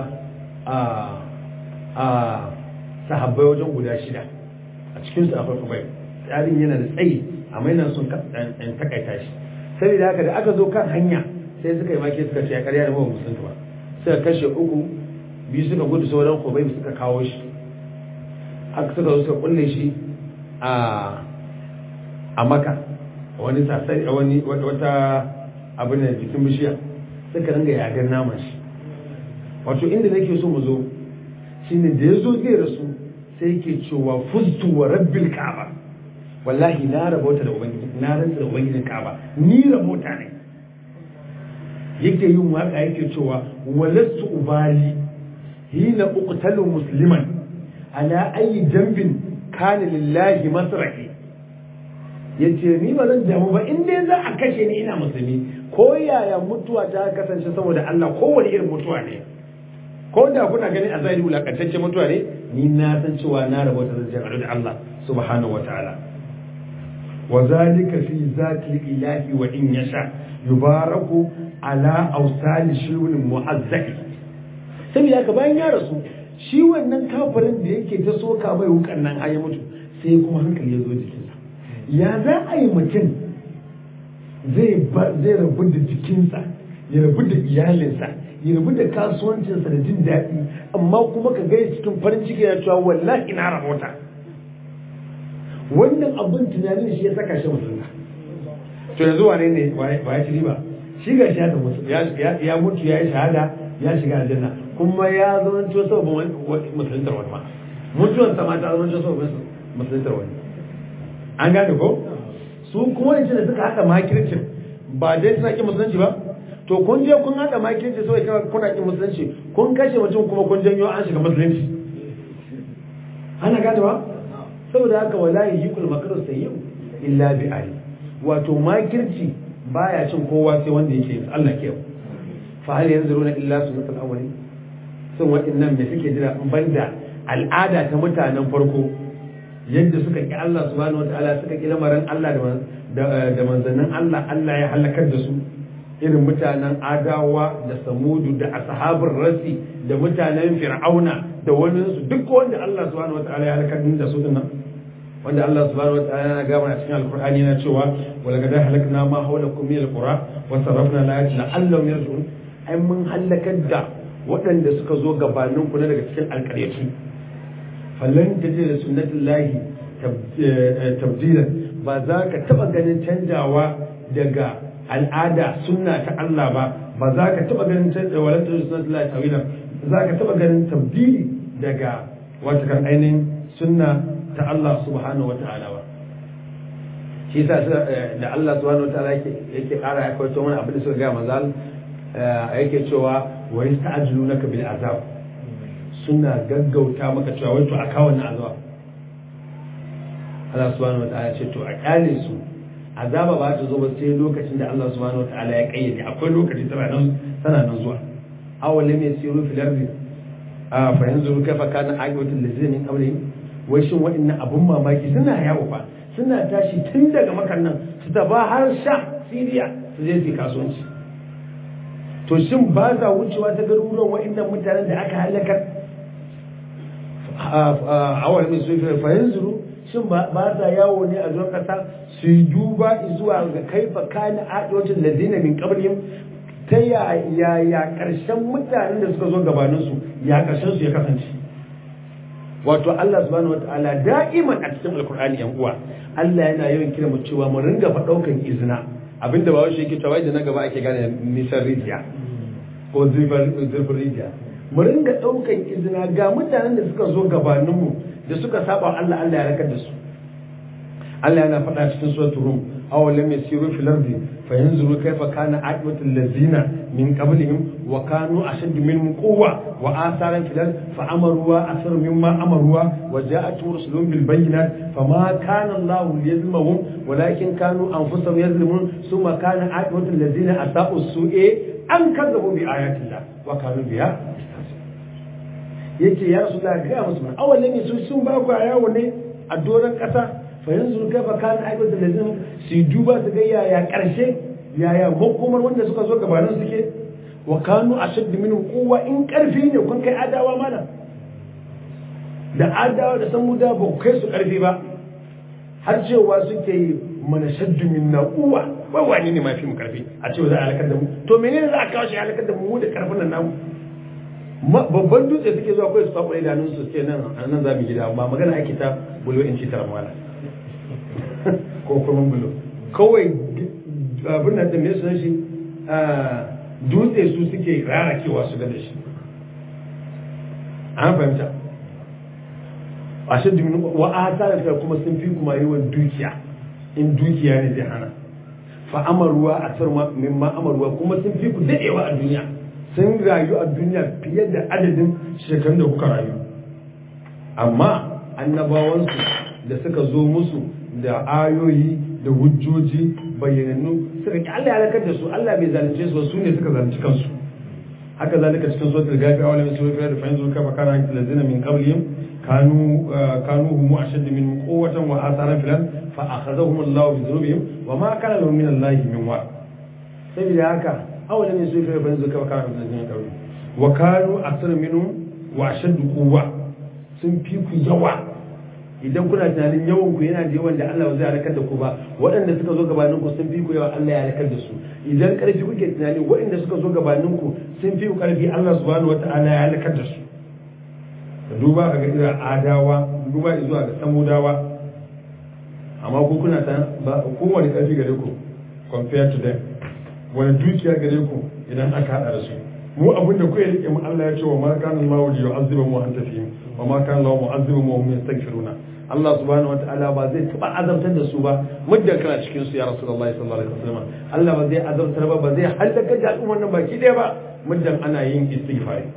a sahabbai wajen guda shida a cikin su akwai kubai tsarin yana da tsayi amma yana sun takaita shi saboda haka da aka zo kan hanya sai suka yi maki suka ce ya karya da mawa musulunta ba suka kashe uku biyu suka gudu sauran kubai suka kawo shi haka suka zo suka kulle shi a a maka wani sasari wani wata abin da jikin bishiya suka ringa yagar naman shi wato inda nake so mu zo shine da ya zo zai rasu sai yake cewa fustu wa rabbil ka'aba wallahi na rabota da ubangiji na rantsa da ubangijin ka'aba ni rabota ne yake yin waka yake cewa walastu ubali hina uqtalu musliman ala ayi dambin kana lillahi masrahi yace ni ba zan damu ba in dai za a kashe ni ina musulmi ko yaya mutuwa ta kasance saboda Allah kowane irin mutuwa ne ko da kuna ganin a zahiri wulakantacce mutuwa ne ni na san cewa na rabo ta zan da Allah subhanahu wa ta'ala wa zalika fi zati ilahi wa in yasha yubaraku ala awsali shirun mu'azzaki saboda haka bayan ya rasu shi wannan kafirin da yake ta soka mai wukan nan ya mutu sai kuma hankali ya zo jikinsa ya za a yi mutum zai rabu da jikinsa ya rabu da iyalinsa ya rabu da kasuwancinsa da jin daɗi amma kuma ka gaya cikin farin ciki na cewa wallahi na rabota wannan abin tunanin shi ya saka shi musulunta to yanzu wane ne ba ya ci riba shi ga shi ya mutu ya yi shahada ya shiga aljanna kuma ya zama to sababin musuluntar wani ma mutuwan sama ta zama to sababin musuluntar wani an gane ko su kuma ne da suka haɗa makircin ba dai suna ƙin musulunci ba to kun je kun haɗa makirci sai kana kuna ƙin musulunci kun kashe mutum kuma kun janyo an shiga musulunci ana gane ba saboda haka wallahi yikul makaru sayyi'u illa bi ali wato makirci baya cin kowa sai wanda yake yin Allah ke fa hal yanzuruna illa sunnatul awwalin sun waɗannan me suke jira banda al'ada ta mutanen farko yadda suka ki Allah subhanahu wataala suka ki lamarin Allah da manzannin Allah Allah ya halakar da su irin mutanen adawa da samudu da ashabul rasi da mutanen fir'auna da wani su duk wanda Allah subhanahu wataala ya halakar da su dinnan wanda Allah subhanahu wataala yana gaba a cikin alqur'ani yana cewa wala qad halakna ma hawlakum min alqura wa sarrafna ayati la'allahum yarji'un ai mun halakar da waɗanda suka zo gabanin ku na daga cikin alƙaryatu falan ta da sunnatin lahi tabdilan ba za ka taɓa ganin canjawa daga al'ada sunna ta Allah ba ba za ka taɓa ganin canjawa wala ta sunnatin lahi tawilan za ka taɓa ganin tabdili daga wata kan ainihin sunna ta Allah subhanahu wata'ala ba shi yasa da Allah subhanahu wata'ala yake yake ƙara ya kawo wani abin da suka ga manzal yake cewa wa yasta'jilunaka bil azab suna gaggauta maka cewa wai to a kawo na azaba Allah subhanahu wa ta'ala ce to a kyale su azaba ba ta zo ba sai lokacin da Allah subhanahu wa ta'ala ya kayyade akwai lokaci tana nan tana nan zuwa awal lam yasiru fil ardi a fa yanzuru kaifa kana aqibatul ladzina min qablihim wai shin wa'annan abun mamaki suna yawo fa suna tashi tun daga makan nan su taba har sha siriya su je su kasuwanci to shin ba za wucewa ta garuruwan wa'annan mutanen da aka halakar a wani mai sufi fahimzuru shin ba sa yawo ne a zuwan kasa su yi duba zuwa ga kaifa kana adocin lazina min qablihim ta ya ya karshen mutanen da suka zo gabanin su ya karshen su ya kasance wato Allah subhanahu wataala da'iman a cikin alkur'ani yan uwa Allah yana yawan kira mu cewa mu ringa fa daukan izina abinda ba wai yake cewa da na gaba ake gane nisan rijiya ko zurfin rijiya mu ringa daukan izina ga mutanen da suka zo gabaninmu da suka saba Allah Allah ya rakar da su Allah yana faɗa cikin suratul rum aw lam yasiru fil ardi fayanzuru kayfa kana aqibatul ladzina min qablihim wa kanu ashaddu minhum quwwa wa atharan fil ardi fa amaru wa asaru mimma amaru wa ja'atuhum rusulun bil bayyinat fama kana Allah liyazlimahum walakin kanu anfusahum yazlimun thumma kana aqibatul ladzina asa'u su'e an kazzabu bi ayatillah wa kanu biha yace ya rasu da ga musu man awalin ne su sun ba ku yawo ne a doron kasa fa yanzu kaifa kana aibatu da lazim su duba su ga yaya karshe yaya makomar wanda suka zo gabanin suke wa kanu ashadd minhu quwwa in karfi ne kun kai adawa mana da adawa da samuda ba ku kai su karfi ba har cewa suke yi mana shaddu min na quwwa wai wani ne ma fi mu karfi a cewa za a halakar da mu to menene za a kawo shi halakar da mu da karfin nan namu babban dutse suke zuwa kawai su fafa idanun su ce nan nan za mu gida ba magana ake ta bulo in ci taramala ko kuma bulo kawai abin nan da me sunan shi dutse su suke rarakewa su ga da shi an fahimta a shi dimin wa a tare da kuma sun fi kuma yawan dukiya in dukiya ne zai hana fa amaruwa a sarma mimma amaruwa kuma sun fi ku dadewa a duniya sun rayu a duniya fiye da adadin shekarun da kuka rayu amma annabawansu da suka zo musu da ayoyi da hujjoji bayyanannu suka ki Allah ya halakar da su Allah bai zalunce su su ne suka zalunci kansu haka zalika cikin suratul gafi a wani sura da fa yanzu kafa kana lazina min qablihim kanu kanu hum ashaddu min quwwatan wa asaran filan fa akhadhahum Allah bi dhunubihim wa ma kana lahum min Allah min wa saboda haka awala min su fa yanzu kafa kana lazina min qablihim wa kanu asar minhum wa ashaddu quwwa sun fi ku yawa idan kuna tunanin yawan ku yana da yawan da Allah zai halakar da ku ba waɗanda suka zo gabanin ku sun fi ku yawa Allah ya halakar da su idan ƙarfi kuke tunani waɗanda suka zo gabanin ku sun fi ku ƙarfi Allah subhanahu wata'ala ya halakar da su ka duba ka ga irin adawa duba zuwa ga samudawa amma ku kuna ta ba kowane ƙarfi gare ku compared to them wani dukiya gare ku idan aka haɗa da su mu abin da kuke rike mu Allah ya ce wa ma kana Allahu yu'azzibu mu anta fihim wa ma kana Allahu mu'azzibu mu hum yastaghfiruna Allah subhanahu wa ta'ala ba zai taba azabtar da su ba muddin kana cikin su ya Rasulullahi sallallahu alaihi wasallam Allah ba zai azabtar ba ba zai halaka da al'ummar nan baki ɗaya ba muddin ana yin istighfari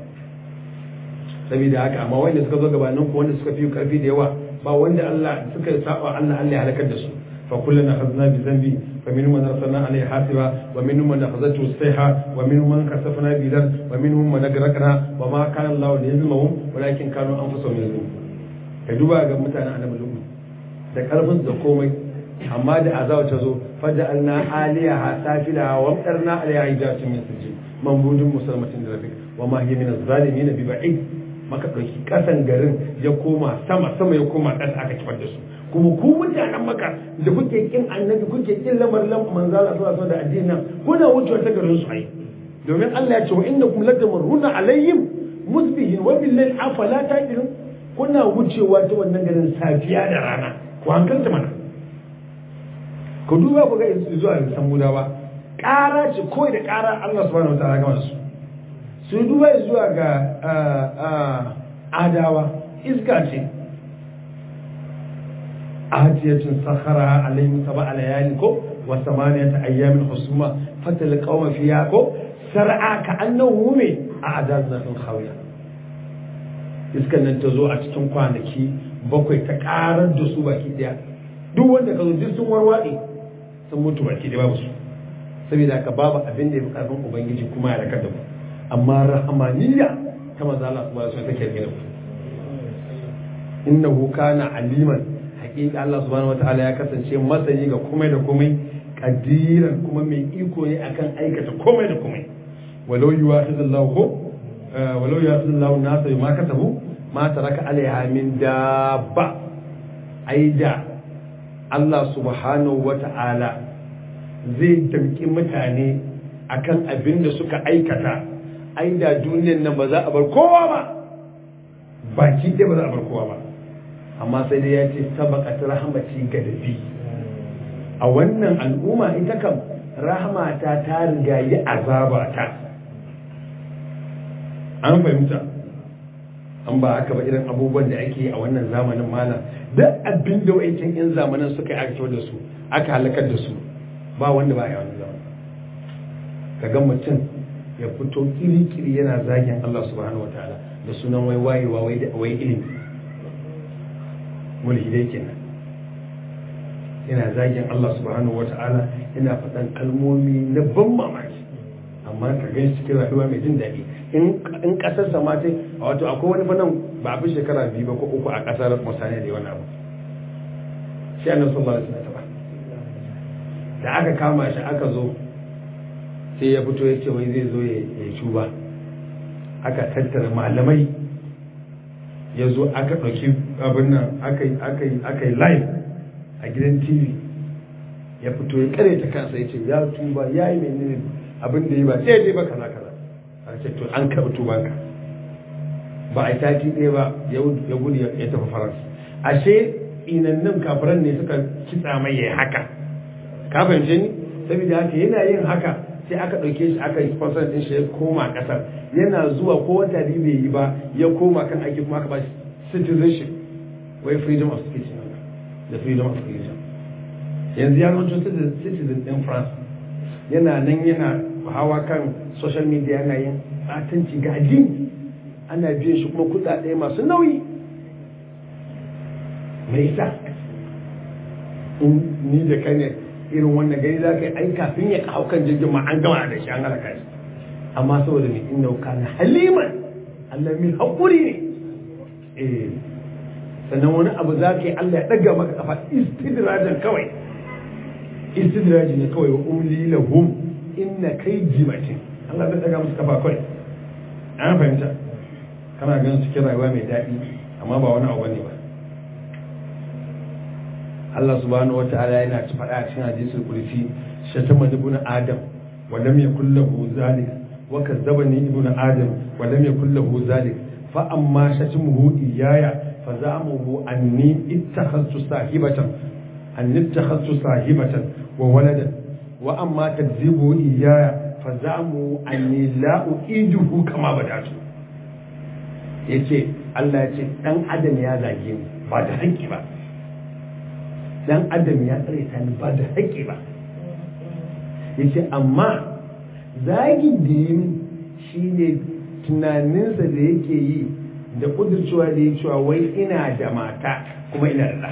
saboda haka amma wanda suka zo gabanin ku wanda suka fi karfi da yawa ba wanda Allah suka saba Allah Allah ya halakar da su fa kullana khazna bi dhanbi fa minhum man arsalna alayhi hasiba wa minhum man akhadhatu as-sayha wa minhum man kasafna bi dhan wa minhum man agraqna wa ma kana Allah liyazlimahum walakin kanu anfusahum yazlimun ka duba ga mutanen annabi lugu da karfin da komai amma da azawa ta zo faja'alna aliyaha safila wa amtarna alayha hijatin min sijil mambudin musulmatin da rafiq wa ma hiya min az-zalimin bi ba'id maka dauki kasan garin ya koma sama sama ya koma ƙasa aka kifar da su kuma ku mutanen maka da kuke kin annabi kuke kin lamar lam manzala sallallahu alaihi da addinin kuna wucewa ta garin su ai domin Allah ya ce wa innakum latamurruna alaihim musbihin wa billahi afala taqilun kuna wucewa ta wannan garin safiya da rana ku hankalta mana ku duba ku ga zuwa ga samudawa ƙara ce kawai da ƙara Allah subhanahu wa ta'ala gama su su duba zuwa ga adawa iska ce ajiyatun sakhara alayhim sab'a layali ko wa samaniyata ayyamin husuma fatal qauma fiya ko sar'a ka annahu me a adazna fil khawiya iskan nan ta zo a cikin kwanaki bakwai ta karar da su baki daya duk wanda ka zo duk sun warwaɗe sun mutu baki daya babu su saboda ka babu abin da ya fi karfin ubangiji kuma ya rakar da ku amma rahamaniya ta maza Allah subhanahu wa ta'ala take rike da ku innahu kana aliman hakika Allah subhanahu wataala ya kasance masani ga komai da komai kadiran kuma mai iko ne akan aikata komai da komai walau yuwahidullahu ko walau yuwahidullahu nasa ma kasabu ma taraka alaiha min dabba aida Allah subhanahu wataala zai damki mutane akan abin da suka aikata aida duniyan nan ba za a bar kowa ba baki ɗaya ba za a bar kowa ba amma sai dai ya ce sabaqat rahmati gadabi a wannan al'umma ita kam rahmata ta riga yi azaba ta an fahimta an ba aka ba irin abubuwan da ake yi a wannan zamanin malam duk abin da wa'ancin yan zamanin suka yi aka da su aka halakar da su ba wanda ba a yi wani zamanin kaga mutum ya fito kiri-kiri yana zagin Allah subhanahu wa ta'ala da sunan wai wayewa wai ilimi mulhidai kenan yana zagin Allah subhanahu wa ta'ala yana faɗan kalmomi na ban mamaki amma ka gan cikin rayuwa mai jin daɗi in ƙasar sama ce a wato akwai wani fannin ba a fi shekara biyu ba ko uku a ƙasar musane da wani abu shi annabi sallallahu alaihi wasallam da aka kama shi aka zo sai ya fito ya ce wai zai zo ya cuba aka tattara malamai ya zo aka ɗauki abin nan aka yi live a gidan tv ya fito ya kare ta kansa ya ce ya tuba ya yi menene abin da yi ba daidai ba kaza kaza a ce to an karɓi tubanka ba a yi taki ɗaya ba ya gudu ya tafi faransa ashe inannin kafiran ne suka kitsa mai ya haka ka fahimce ni saboda haka yana yin haka sai aka ɗauke shi aka yi sponsor ɗin shi ya koma ƙasar yana zuwa ko wata biyu bai yi ba ya koma kan aiki kuma aka ba shi citizenship wai freedom of speech da freedom of religion yanzu ya zama citizen ɗin france yana nan yana hawa kan social media yana yin batanci ga addini ana biyan shi kuma kuɗaɗe masu nauyi mai isa ni da kai ne irin wannan gari za ka yi ai kafin ya kawo kan jirgin ma an gama da shi an halaka shi amma saboda mai inda kana haliman Allah mai haƙuri ne eh sannan wani abu za ka yi Allah ya ɗaga maka kafa istidrajan kawai istidraji ne kawai wa umli lahum inna kai jimatin Allah zai ɗaga musu kafa kawai an fahimta kana ganin cikin rayuwa mai daɗi amma ba wani abu bane ba Allah subhanahu wata'ala yana ci faɗa a cikin hadisul kursi shatama ibn adam wa lam yakul lahu zalik wa kazzabani ibn adam wa lam yakul lahu zalik fa amma shatimuhu iyaya fa za'amuhu anni ittakhadtu sahibatan anni ittakhadtu sahibatan wa waladan wa amma takzibu iyaya fa za'amuhu anni la uqiduhu kama badatu yace Allah ya ce dan adam ya zage ni ba da hanki ba dan adam ya tsare ta ni ba da haƙƙi ba yace amma zagin da yi shine tunaninsa da yake yi da kudurcewa da ya cewa wai ina da mata kuma ina da ɗa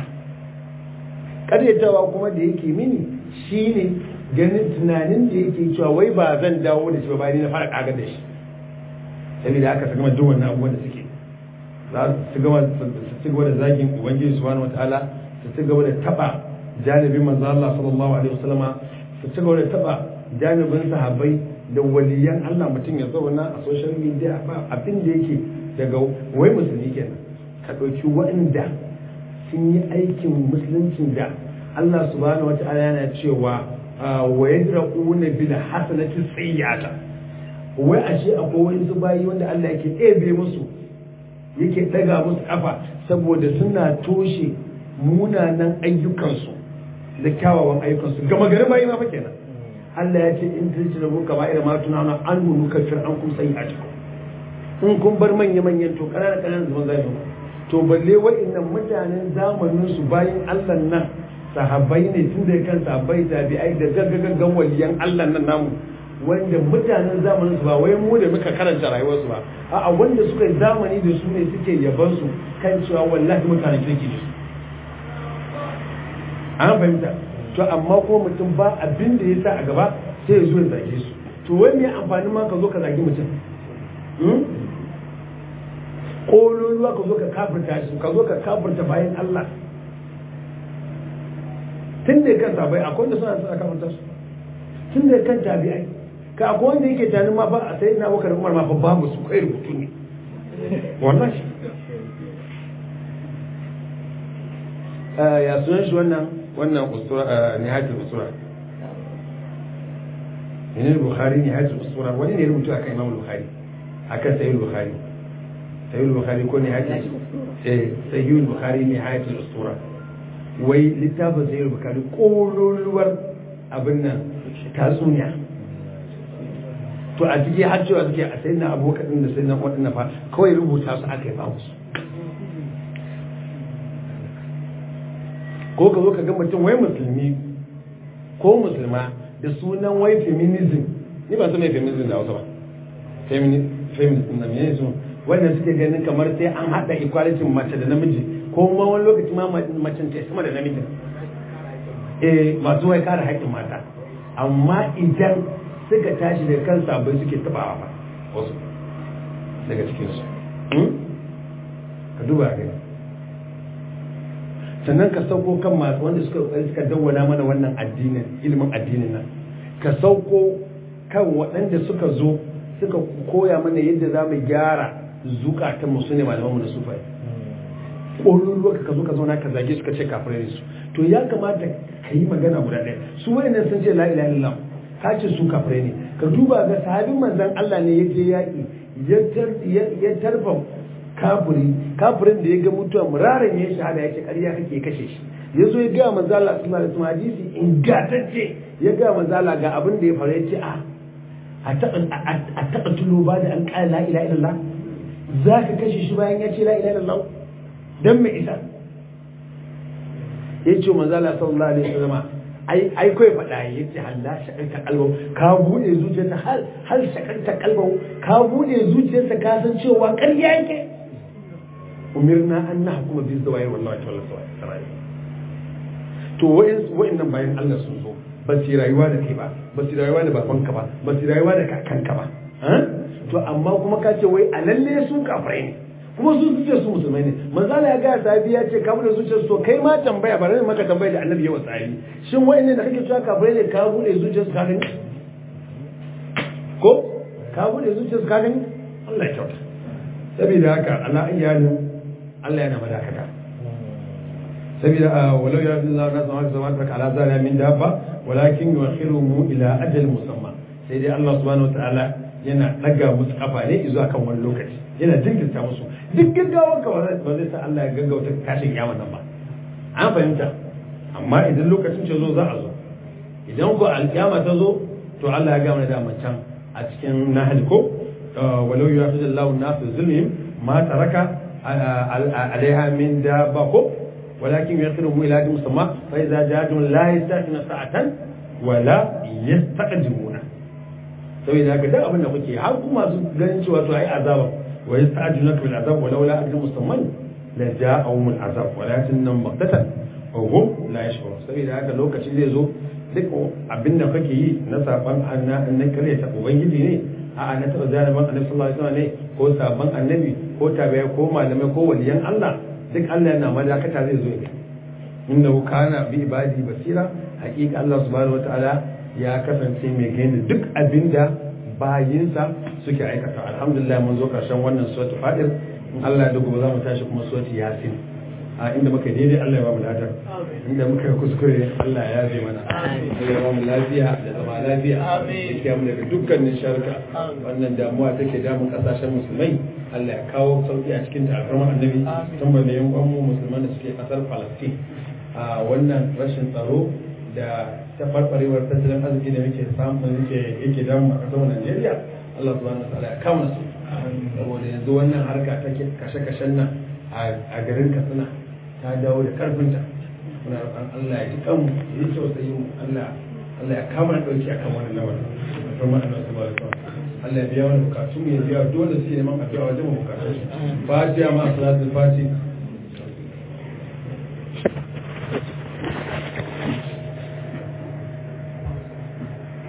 ƙaryatawa kuma da yake mini shine ganin tunanin da yake cewa wai ba zan dawo da shi ba bayan na fara ƙagar da shi saboda haka su gama duk wannan abubuwan da suke za su gama su ci gaba da zagin ubangiji subhanahu wataala su ci gaba da taba janibin manzo Allah sallallahu alaihi wasallam su ci gaba da taba janibin sahabbai da waliyan Allah mutum ya zauna a social media ba abin da yake daga wai musulmi kenan ka dauki waɗanda sun yi aikin musuluncin da Allah subhanahu wataala yana cewa wa yadra'una bil hasanati sayyata wai ashe akwai wani bayi wanda Allah yake ɗebe musu yake daga musu kafa saboda suna toshe munanan ayyukansu da kyawawan ayyukansu gama gari bayi ma fa kenan Allah ya ce in tilci da muka ba'ira ma tunana an nunu kafir an kun sai a cikin in kun bar manya manyan to kanana kananan zaman zai zo to balle wa'annan mutanen zamanin su bayin Allah nan sahabbai ne tun da kan sahabbai tabi'ai da gaggagaggan waliyan Allah nan namu wanda mutanen zamanin su ba wai mu da muka karanta rayuwar su ba a'a wanda suka yi zamani da su ne suke yaban su kan cewa wallahi mutanen kirki ne an fahimta to amma ko mutum ba abin da ya sa a gaba sai ya zo ya zage su to wai me amfani ma ka zo ka zagi mutum ƙololuwa ka zo ka kafirta shi ka zo ka kafirta bayan Allah tun da kan sabai akwai wanda suna suna kafanta su tun da kan tabi'ai ka akwai wanda yake tanin ma fa a sai na bakar umar ma fa babu su kai rubutu ne wallahi ya sunan shi wannan wannan usura nihayatul usura ne bukhari nihayatul usura wani ne rubutu akan imam bukhari akan sayyid bukhari sayyid bukhari ko nihayatul eh sayyid bukhari nihayatul usura wai littafin sayyid bukhari kololuwar abin nan tatsuniya to a ciki har cewa suke a sayi na abokan da sai na waɗanda fa kawai rubuta su aka yi ba musu ko ka zo ka ga mutum wai musulmi ko musulma da sunan wai feminism ni ba su mai feminism da hausa ba feminism na mene su wanda suke ganin kamar sai an haɗa equality mace da namiji ko ma wani lokaci ma macen ta sama da namiji eh masu wai kare haƙƙin mata amma idan suka tashi da kan sabon suke tabawa ba wasu daga cikinsu ka duba gani sannan ka sauko kan masu wanda suka kokari suka dawwana mana wannan addinin ilimin addinin nan ka sauko kan waɗanda suka zo suka koya mana yadda za mu gyara zukatan mu sune malaman mu da sufai ƙololuwa ka zo ka zauna ka zage suka ce kafirai su to ya kamata ka yi magana guda ɗaya su wayannan sun ce la ilaha illallah ka ce su kafirai ne ka duba ga sahabin manzon Allah ne ya je yaƙi ya tarfa kafiri kafirin da ya ga mutuwa muraran ya shahada ya ce ƙarya kake kashe shi ya zo ya gaya manzo Allah sallallahu alaihi wasallam hadisi ingantacce ya gaya manzo Allah ga abin da ya faru ya ce a a taɓa tulo ba da an ƙara la ilaha illallah za ka kashe shi bayan ya ce la ilaha illallah dan me isa ya ce manzo Allah sallallahu alaihi wasallam ai ai kai faɗa ya ce halla shakarta kalbau ka bude zuciyarsa har har shakarta kalbau ka bude zuciyarsa ka san cewa ƙarya yake umirna an nahkuma bi zawahir wallahi ta'ala sarai to wa'annan bayan Allah sun zo ba su rayuwa da kai ba ba su rayuwa da babanka ba ba su rayuwa da kakanka ba to amma kuma ka ce wai a lalle su kafirai ne kuma su zuciyar su musulmai ne manzala ya gaya sahabi ya ce ka bude zuciyar su to kai ma tambaya ba maka tambaya da annabi yawa sahabi shin wa'annan da kake cewa kafirai ne ka bude zuciyar su ka gani ko ka bude zuciyar su ka gani Allah ya kyauta saboda haka ala ayyalin Allah yana madakata saboda walau ya fi Allah nasu maka zama taka ala zara min dabba walakin yuakhiruhum ila ajal musamma sai dai Allah subhanahu wataala yana daga musu kafa ne zuwa kan wani lokaci yana jinkirta musu duk gaggawar ka ba zai sa Allah ya gaggauta tashin kiyama nan ba an fahimta amma idan lokacin ce zo za a zo idan ko alkiyama ta zo to Allah ya gama da can a cikin nahal ko walau yu'akhidullahu an-nas bi zulmihim ma taraka alaiha min dabba ko ولكن يخرهم إلى أجل مسمى فإذا جاءتهم لا يستأخرون ساعة ولا يستقدمون sai da haka duk abin da kuke har kuma su ganin cewa to ai azaba wa yasta'jilunaka bil azab wa laula ajrun musamman la ja'ahum al azab walakin nam baqtatan wa hum la yashkurun sai da haka lokaci zai zo duk abin da kake yi na saban annan kare ta ubangiji ne a na taba zaliman annabi sallallahu alaihi wasallam ne ko saban annabi ko tabi'a ko malamai ko waliyan Allah duk Allah yana madakata zai zo ne inda kana bi ibadi basira hakika Allah subhanahu wataala ya kasance mai gani duk abinda bayinsa suke aikata alhamdulillah mun zo karshen wannan suratul fadir in Allah da gobe za mu tashi kuma suratul yasin a inda muka daidai Allah ya ba mu ladar inda muka kuskure Allah ya yabe mana Allah ya ba mu lafiya da zama lafiya ya mu daga dukkanin sharka wannan damuwa take damun kasashen musulmai Allah ya kawo sauki a cikin alfarmar annabi tun ba da yan mu musulman da suke kasar Palestine a wannan rashin tsaro da tafarfarewar tattalin arziki da muke samu yake yake damu a kasar Najeriya Allah subhanahu wa ta'ala ya kama su saboda yanzu wannan harka ta kashe-kashen nan a garin Katsina ta dawo da karfinta muna roƙon Allah ya ji kanmu ya yi tausayi mu Allah Allah ya kama da dauki akan wannan lamarin kuma Allah subhanahu wa ta'ala Allah ya biya wani bukatu mu ya biya dole su neman addu'a wajen bukatun su fatiha ma salatul fati